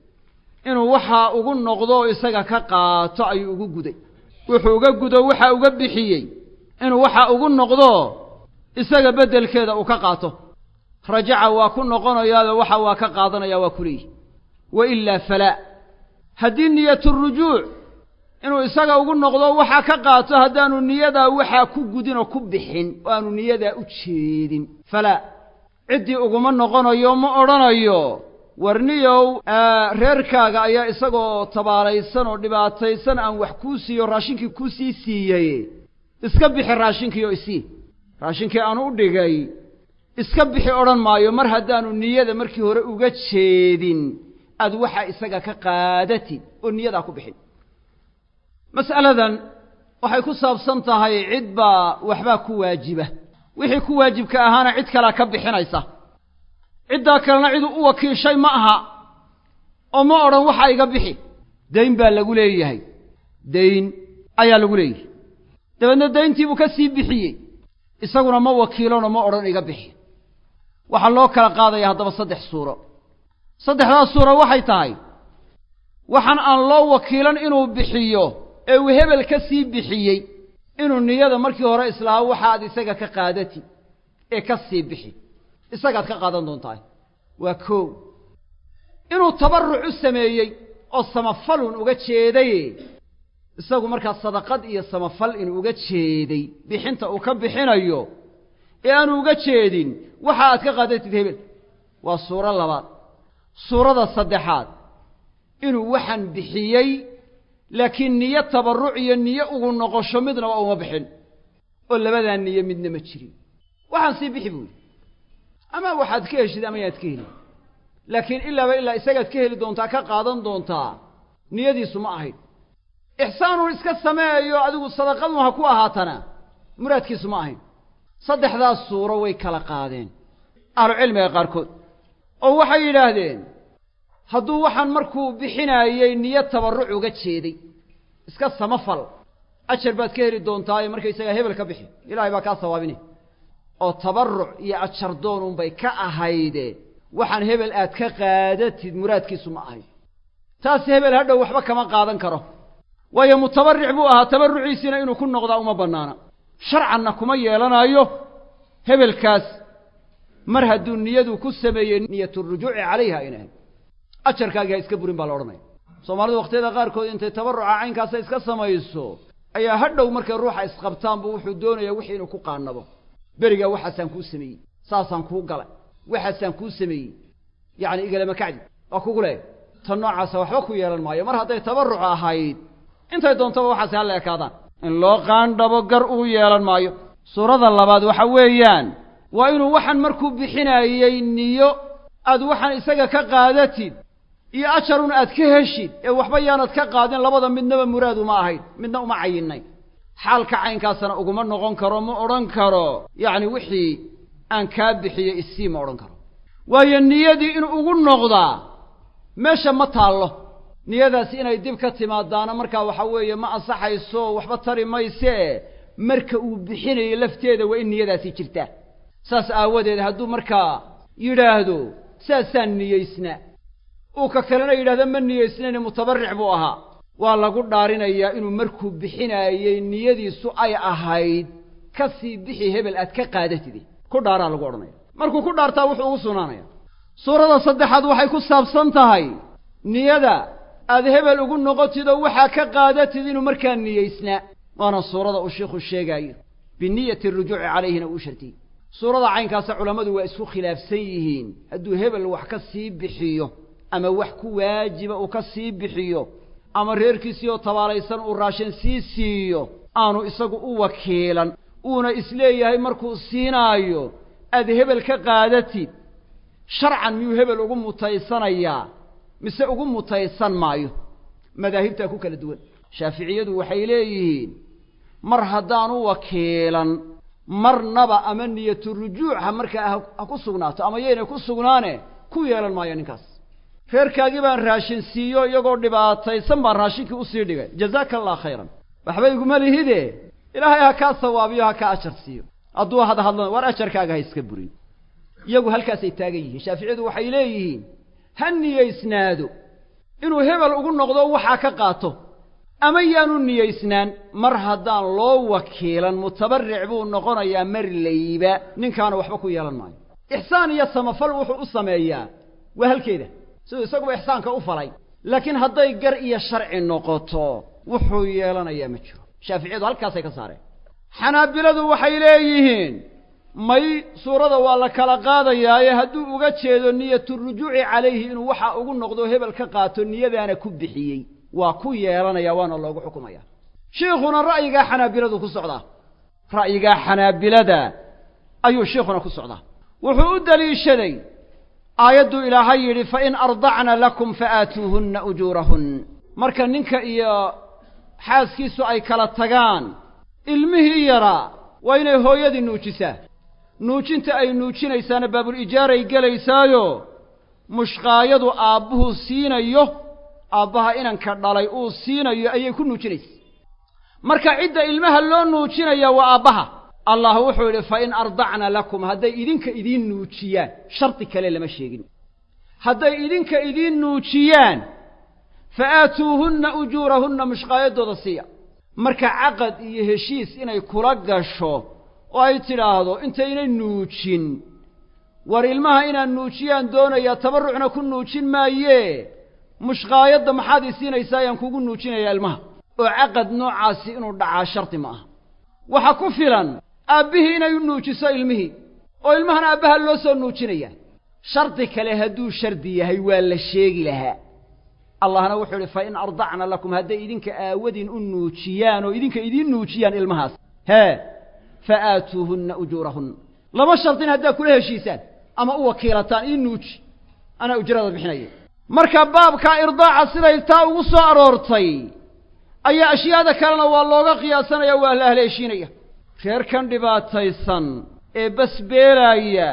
inuu waxaa ugu noqdo oo isaga ka qaato ayuu ugu guday wuxuu uga gudo waxa uga bixiyey inuu waxa ugu noqdo isaga beddelkeeda uu ka qaato rajaca waa ku noqonayaado waxa waa ka qaadanaya waa ku leeyihi wa ilaa falaa haddii niyaturujuuc inuu isaga ugu noqdo waxa ka qaato haddaanu niyadaa waxaa ku gudin oo ku bixin oo aanu niyadaa u jeedin falaa ciddii uguma noqonayo ma odhanayo warniyow reerkaaga ayaa isagoo tabaalaysan oo dhibaataysan aan wax kuu siiyo raashinkii kuu sii siiyey iska bixi raashinkii oo isii raashinkii aanu u dhigay iska bixi odhan maayo mar haddaanu niyada markii hore uga jeedin aad waxa isaga ka qaadatid oo niyadaa ku bixin mas'aladan waxay ku saabsan tahay cid baa waxbaa ku waajiba wixii ku waajibka ahaana cid kalea ka bixinaysa ciddaa kalena ciduu u wakiishay ma aha oo ma odhan waxa iga bixi dayn baa lagu leeyahay dayn ayaa lagu leeyahay dabeedna dayntiibuu ka sii bixiyey isaguna ma wakiilano ma odhan iga bixi waxaa loo kala qaadaya haddaba saddex suuro saddexdaas suuro waxay tahay waxaan aan loo wakiilan inuu bixiyo ee uu hebel ka sii bixiyey inuu niyada markii hore islahaa waxaad isaga ka qaadatid ee ka sii bixi isagaad ka qaadan doontaa waa koow inuu tabarruc u sameeyey oo samafalun uga jeeday isagu markaa sadaqad iyo samafal inuu uga jeeday bixinta uu ka bixinayo ee aanu uga jeedin waxa aad ka qaadatid hebel waa suuro labaad suurada saddexaad inuu waxaan bixiyey laakiin niyo tabarruc iyo niyo ugu noqosho midnaba uma bixin oo labadaa niyo midna ma jirin waxaan sii bixi buuli ama waxaad ka heshid ama yaad ka heli laakiin ilaaba ilaa isagaad ka heli doontaa ka qaadan doontaa niyadiisu ma ahayd ixsaanun iska sameeyo adigu sadaqadun ha ku ahaatana muraadkiisu ma ahayn saddexdaas suuro way kala qaadeen ahlucilmiga qaarkood oo waxay yidhaahdeen hadduu waxaan markuu bixinaayey niyo tabarruc uga jeeday iska samafal ajar baad ka heli doontaa markaysagaa hebel ka bixi ilaahay baa kaa sawaabine oo tabarruc iyo ajar doonunbay ka ahayde waxaan hebel aad ka qaadatid muraadkiisu ma ahayn taas hebel hadhow waxba kama qaadan karo waayo mutabarric buu ahaa tabarruciisiina inuu ku noqdaa uma bannaana sharcanna kuma yeelanaayo hebelkaas mar hadduu niyadu ku sameeyey niyaturujuuci calayha ayna ahayd ajarkaagii ha iska burin baa la odhanaya soomaalidu wakhtiyada qaarkood intay tabarruca caynkaasa iska samayso ayaa hadhow markay ruuxa isqabtaanbu wuxuu doonayaa wixii inuu ku qaannabo berigaa waxaasaan kuu sameeyey saasaan kuu galay waxaasaan kuu sameeyey yacni igalama kacdi waa kugu leeh tan noocaasa waxba ku yeelan maayo mar hadday tabarruc ahayd intay doontaba waxaasi halla ekaadaan in loo qaandhabo gar uu yeelan maayo suurada labaad waxa weeyaan waa inuu waxaan markuu bixinaayey niyo aad waxaan isaga ka qaadatid iyo ajarun aad ka heshid ee waxba yaanad ka qaadin labada midnaba muraad uma ahayn midna uma cayinnay xaalka caynkaasna uguma noqon karo ma odhan karo yacni wixii aan kaa bixiyo isii ma odhan karo waayo niyadii in ugu noqdaa meesha ma taallo niyadaasi inay dib ka timaadaana markaa waxa weeye ma ansaxayso waxba tari maysee marka uu bixinayo lafteeda waa in niyadaasi jirtaa saas aawadeed hadduu markaa yidhaahdo saasaan niyeysnaa uu ka kalena yidhahdo ma niyeysnayne mutabarric buu ahaa waa lagu dhaarinayaa inuu markuu bixinaayey niyadiisu ay ahayd ka sii bixi hebel aad ka qaadatide ku dhaaraa lagu odhanaya markuu ku dhaartaa wuxuu ugu sugnaanaya suurada saddexaad waxay ku saabsan tahay niyada aad hebel ugu noqotidoo waxaa ka qaadatid inuu markaa niyeysnaa waana suurada uu sheikhu sheegaayo biniyati arujuuci calayhina uu shartiyey suurada caynkaasa culammadu waa isku khilaafsan yihiin hadduu hebel wax ka sii bixiyo ama wax ku waajiba uu ka sii bixiyo ama reerkiisii oo tabaalaysan uu raashin sii siiyo aanu isagu u wakiilan uuna isleeyahay markuu siinaayo aad hebel ka qaadatid sharcan miyuu hebel ugu mutaysanayaa mise ugu mutaysan maayo madaahibtaa ku kala duwan shaaficiyadu waxay leeyihiin mar haddaanu wakiilan marnaba ama niyatu rujuucha markaa ha ku sugnaato ama yaynay ku sugnaane ku yeelan maayo ninkaas reerkaagii baan raashin siiyo iyagoo dhibaataysan baan raashinkii usii dhigay jazaaka allah khayran waxba iguma lihide ilaahay ha kaa sawaabiyo ha kaa ajar siiyo hadduu hadhadlan waar ajarkaaga ha iska burin iyagu halkaasay taagan yihiin shaaficiyadu waxay leeyihiin ha niyeysnaado inuu hebel ugu noqdo waxaa ka qaato ama yaanu niyeysnaan mar haddaan loo wakiilan mutabarric buu noqonayaa mar layba ninkaana waxba ku yeelan maayo ixsaan iyo samafal wuxuu u sameeyaa waa halkeeda siduu isaguba ixsaanka u falay laakiin hadday gar iyo sharci noqoto wuxuu yeelanayaa ma jiro shaaficiyadu halkaasay ka saareen xanaabiladu waxay leeyihiin may suurada waa la kala qaadayaaye hadduu uga jeedo niyatu rujuuci calayhi inuu waxa ugu noqdo hebel ka qaato niyadaana ku bixiyey waa ku yeelanaya waana loogu xukumaya shiikhuna ra'yigaa xanaabiladu ku socdaa ra'yigaa xanaabilada ayuu shiikhuna ku socdaa wuxuu u deliishaday aayadduu ilaahay yidhi fain ardacna lakum faaatuuhunna ujuurahun marka ninka iyo xaaskiisu ay kala tagaan ilmihii yaraa waa inay hooyadii nuujisaa nuujinta ay nuujinaysaana baabul-ijaaray gelaysaayo mushqaayadu aabbuhu siinayo aabbaha inanka dhalay uu siinayo ayay ku nuujinaysa marka cidda ilmaha loo nuujinaya waa aabbaha allah wuxuu yidhi fa in ardacna lakum hadday idinka idiin nuujiyaan shardi kale lama sheegin hadday idinka idiin nuujiyaan fa aatuuhunna ujuurahunna mushqaayadooda siiya marka caqad iyo heshiis inay kula gasho oo ay tidhaahdo intaynay nuujin war ilmaha inaan nuujiyaan doonayaa tabarrucna ku nuujin maayee mushqaayadda maxaad i siinaysaa ayaan kugu nuujinayaa ilmaha oo caqad noocaasi inuu dhacaa shardi ma aha waxa ku filan aabbihii inay u nuujiso ilmihii oo ilmahana aabbaha loo soo nuujinayaa shardi kale hadduu shardi yahay waa la sheegi lahaa allahna wuxuu idhi fa in ardacna lakum hadday idinka aawadin u nuujiyaan oo idinka idiin nuujiyaan ilmahaas hee fa aatuuhunna ujuurahunna laba shardin haddaad kula heshiisaan ama u wakiilataan ii nuuji anaa ujrada bixinaya marka baabka irdaaca siday taa ugu soo aroortay ayaa ashyaada kalena waa looga qiyaasanaya waa la haleeshiinaya reerkan dhibaataysan ee basbeelaaya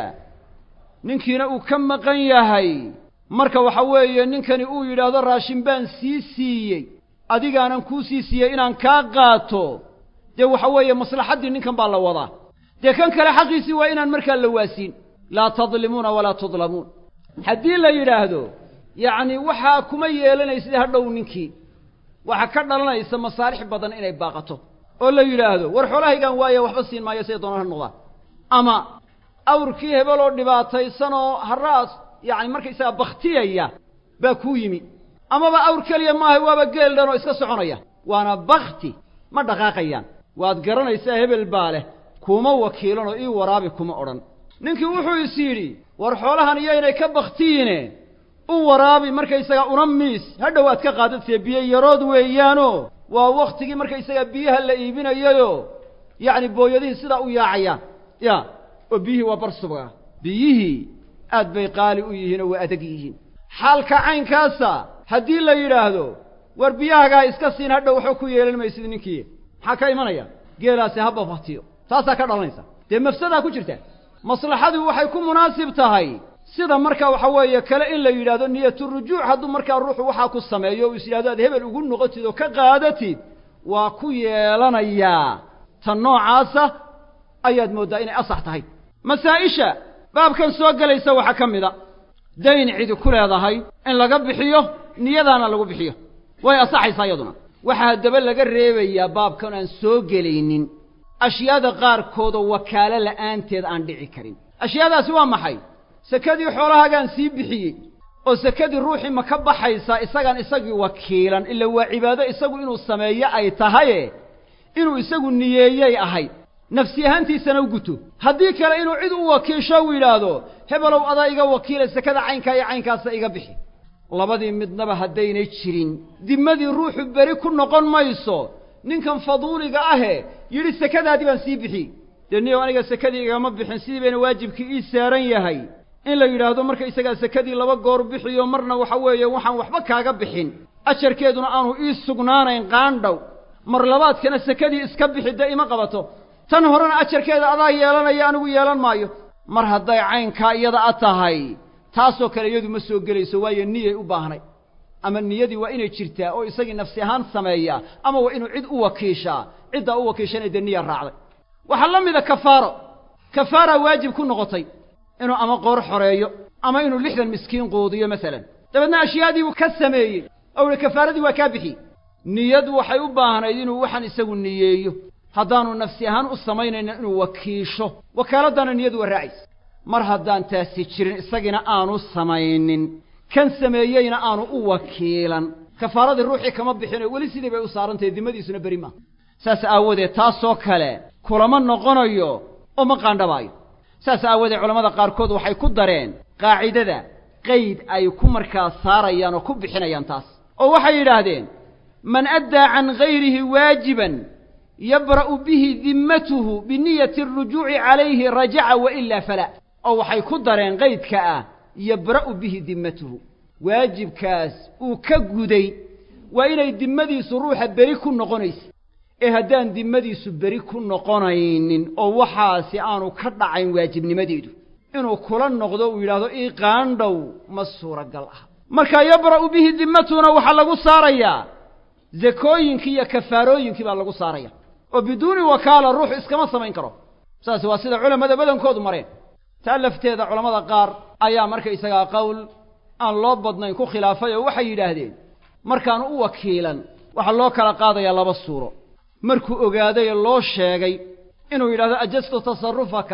ninkiina uu ka maqan yahay marka waxa weeye ninkani uu yidhaahdo raashin baan sii siiyey adigaanan kuu sii siiyey inaan kaa qaato dee waxa weeye maslaxaddii ninkan baa la wadaa dee kan kale xaqiisii waa inaan markaa la waasiin laa tadlimuuna walaa tudlamuun haddii la yidhaahdo yacni waxaa kuma yeelanaysid hadhow ninkii waxaa ka dhalanaysa masaalix badan inay baaqato oo la yidhaahdo war xoolahaygaan waaye waxba siin maayo siday doonaan ha noqdaan ama awrkii hebel oo dhibaataysan oo harraas yacni markaysagaa bakhtiyaya baa kuu yimi amaba awr keliya maaha waaba geel dhan oo iska soconaya waana bakti ma dhaqaaqayaan waad garanaysaa hebel baa leh kuma wakiilan oo ii waraabi kuma odhan ninkii wuxuu is yidhi war xoolahan iyaynay ka baktiyiine u waraabi markaysagaa una miis hadhow aad ka qaadadtee biyo yarood weeyaanoo waa wakhtigii markaysagaa biyaha la iibinayayoo yacni booyadihii sidaa u yaacayaan ya oo biyihii waa bar subga biyihii aad bay qaali u yihiin oo waa adag yihiin xaalka caynkaasa haddii la yidhaahdo war biyahagaa iska siin hadhow waxba ku yeelan maysid ninkii maxaa ka imanaya geelaasi haba fatiyo taasaa ka dhalanaysa dee mafsadaa ku jirta maslaxadu waxay ku munaasib tahay sida markaa waxa weeye kale in la yidhahdo niyaturujuuc hadduu markaa ruuxu waxaa ku sameeyo o is yidhahdo aad hebel ugu noqotid oo ka qaadatid waa ku yeelanayaa ta noocaasa ayaad mooddaa inay asax tahay masaa-isha baabkan soo gelaysa waxaa ka mid a dayn cidi ku leedahay in laga bixiyo niyadaana lagu bixiyo way asaxaysaa iyaduna waxaa haddaba laga reebayaa baabkan aan soo gelaynin ashyaada qaarkoodoo wakaalo la'aanteed aan dhici karin ashyaadaasi waa maxay sekadii xoolahaagaan sii bixiyey oo sekadii ruuxii ma ka baxaysaa isagaan isagii wakiilan ila waa cibaado isagu inuu sameeyo ay tahaye inuu isagu niyeeyey ahayd nafsi ahaantiisana u guto haddii kale inuu cid u wakiisho uu yidhaahdo hebelow adaa iga wakiila sekada caynkaa iyo caynkaasa iga bixi labadii midnaba haddaynay jirin dimmadii ruuxu beri ku noqon mayso ninkan faduuliga ahe yidhi sekadaadii baan sii bixi dee niyow aniga sekadii igama bixin sidii bayna waajibkii ii saaran yahay in la yidhaahdo marka isagaa sekadii laba goor bixiyo marna waxa weeye waxaan waxba kaaga bixin ajarkeeduna aanu ii sugnaanayn qaandhow mar labaadkana sekadii iska bixi dee ima qabato tan horena ajarkeeda adaa yeelanaya anigu yeelan maayo mar hadday caynkaa iyada a tahay taasoo kale iyadu ma soo gelayso waayo niyay u baahnay ama niyadii waa inay jirtaa oo isagii nafsi ahaan sameeyaa ama waa inuu cid u wakiishaa ciddaa u wakiishana dee niya raacday waxaa la mida kafaaro kafaara waajib ku noqotay inuu ama qoor xoreeyo ama inuu lixdan miskiin quudiyo masalan dabeedna ashyaadii uu ka sameeyey oo ihi kafaaradii waa kaa bixi niyadu waxay u baahnayd inuu waxaan isagu niyeeyo haddaanu nafsi ahaan u samaynayna inuu wakiisho wakaaladdaana niyadu waa raacaysa mar haddaan taasi jirin isagiina aanu samaynin kan sameeyeyna aanu u wakiilan kafaaradii ruuxii kama bixino weli sidii bay u saarantahay dimadiisuna beri maaha saas aawadeed taasoo kale kulama noqonayo oo ma qaandhabaayo saas aawadeed culammada qaarkood waxay ku dareen qaacidada qayd ay ku markaa saarayaan oo ku bixinayaan taas oo waxay yidhaahdeen man addaa can gayrihi waajiban yabra'u bihi dimmatuhu biniyati arujuuci calayhi rajaca wa ilaa falaa oo waxay ku dareen qaydka ah yabra'u bihi dimmatuhu waajibkaas uu ka guday waa inay dimmadiisu ruuxa beri ku noqonaysa ee haddaan dimmadiisu beri ku noqonaynin oo waxaasi aanu ka dhacayn waajibnimadeedu inuu kula noqdo uu yidhaahdo ii qaandhow ma suuragal ah marka yabra'u bihi dimmatuhuna waxaa lagu saarayaa zakooyinkii iyo kafaarooyinkii baa lagu saaraya oo biduuni wakaala ruuxu iskama samayn karo saas waa sida culammada badankoodu mareen taa lafteeda culammada qaar ayaa markaysagaa qowl aan loo badnayn ku khilaafay oo waxay yidhaahdeen markaan u wakiilan waxaa loo kala qaadayaa laba suuro markuu ogaaday loo sheegay inuu yidhahdo ajastu tasarufaka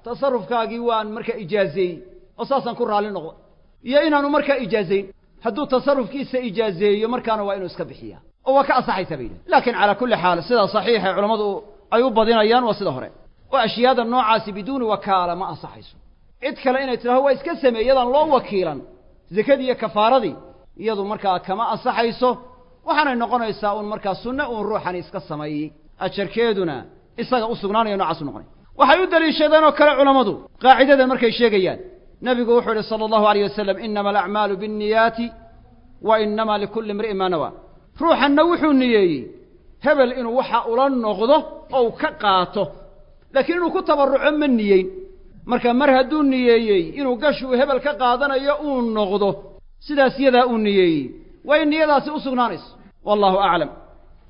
tasarufkaagii waan markaa ijaazeeyey oo saasaan ku raalli noqday iyo inaanu markaa ijaazayn hadduu tasarufkiisa ijaazeeyo markaana waa inuu iska bixiyaa oo waa ka ansaxaysaa bay yidhahen laakiin calaa kulli xaal sidaa saxiixa culammadu ay u badinayaan waa sida hore oo ashyaada noocaasi biduuni wakaala ma ansaxayso cid kale inay tidhahdo waa iska sameey iyadaan loo wakiilan zakadii iyo kafaaradii iyadu markaa kama ansaxayso waxaanay noqonaysaa uun markaa sunne uun ruuxani iska sameeyey ajarkeeduna isaga u sugnaanayo noocaas u noqonay waxay u deliishadeen oo kale culammadu qaacidadan markay sheegayaan nebigu wuxuu yihi sala allahu alayh wasalam inama alacmaalu binniyaati wa inama likulli imri'in maa nawaa ruuxanna wuxuu niyeeyey hebel inuu waxa ula noqdo oo u ka qaato laakiin inuu ku tabarruco ma niyeyn marka mar hadduu niyeeyey inuu gashuu hebel ka qaadanayo uu noqdo sidaas yadaa uu niyeeyey waa in niyadaasi u sugnaanayso wallahu aclam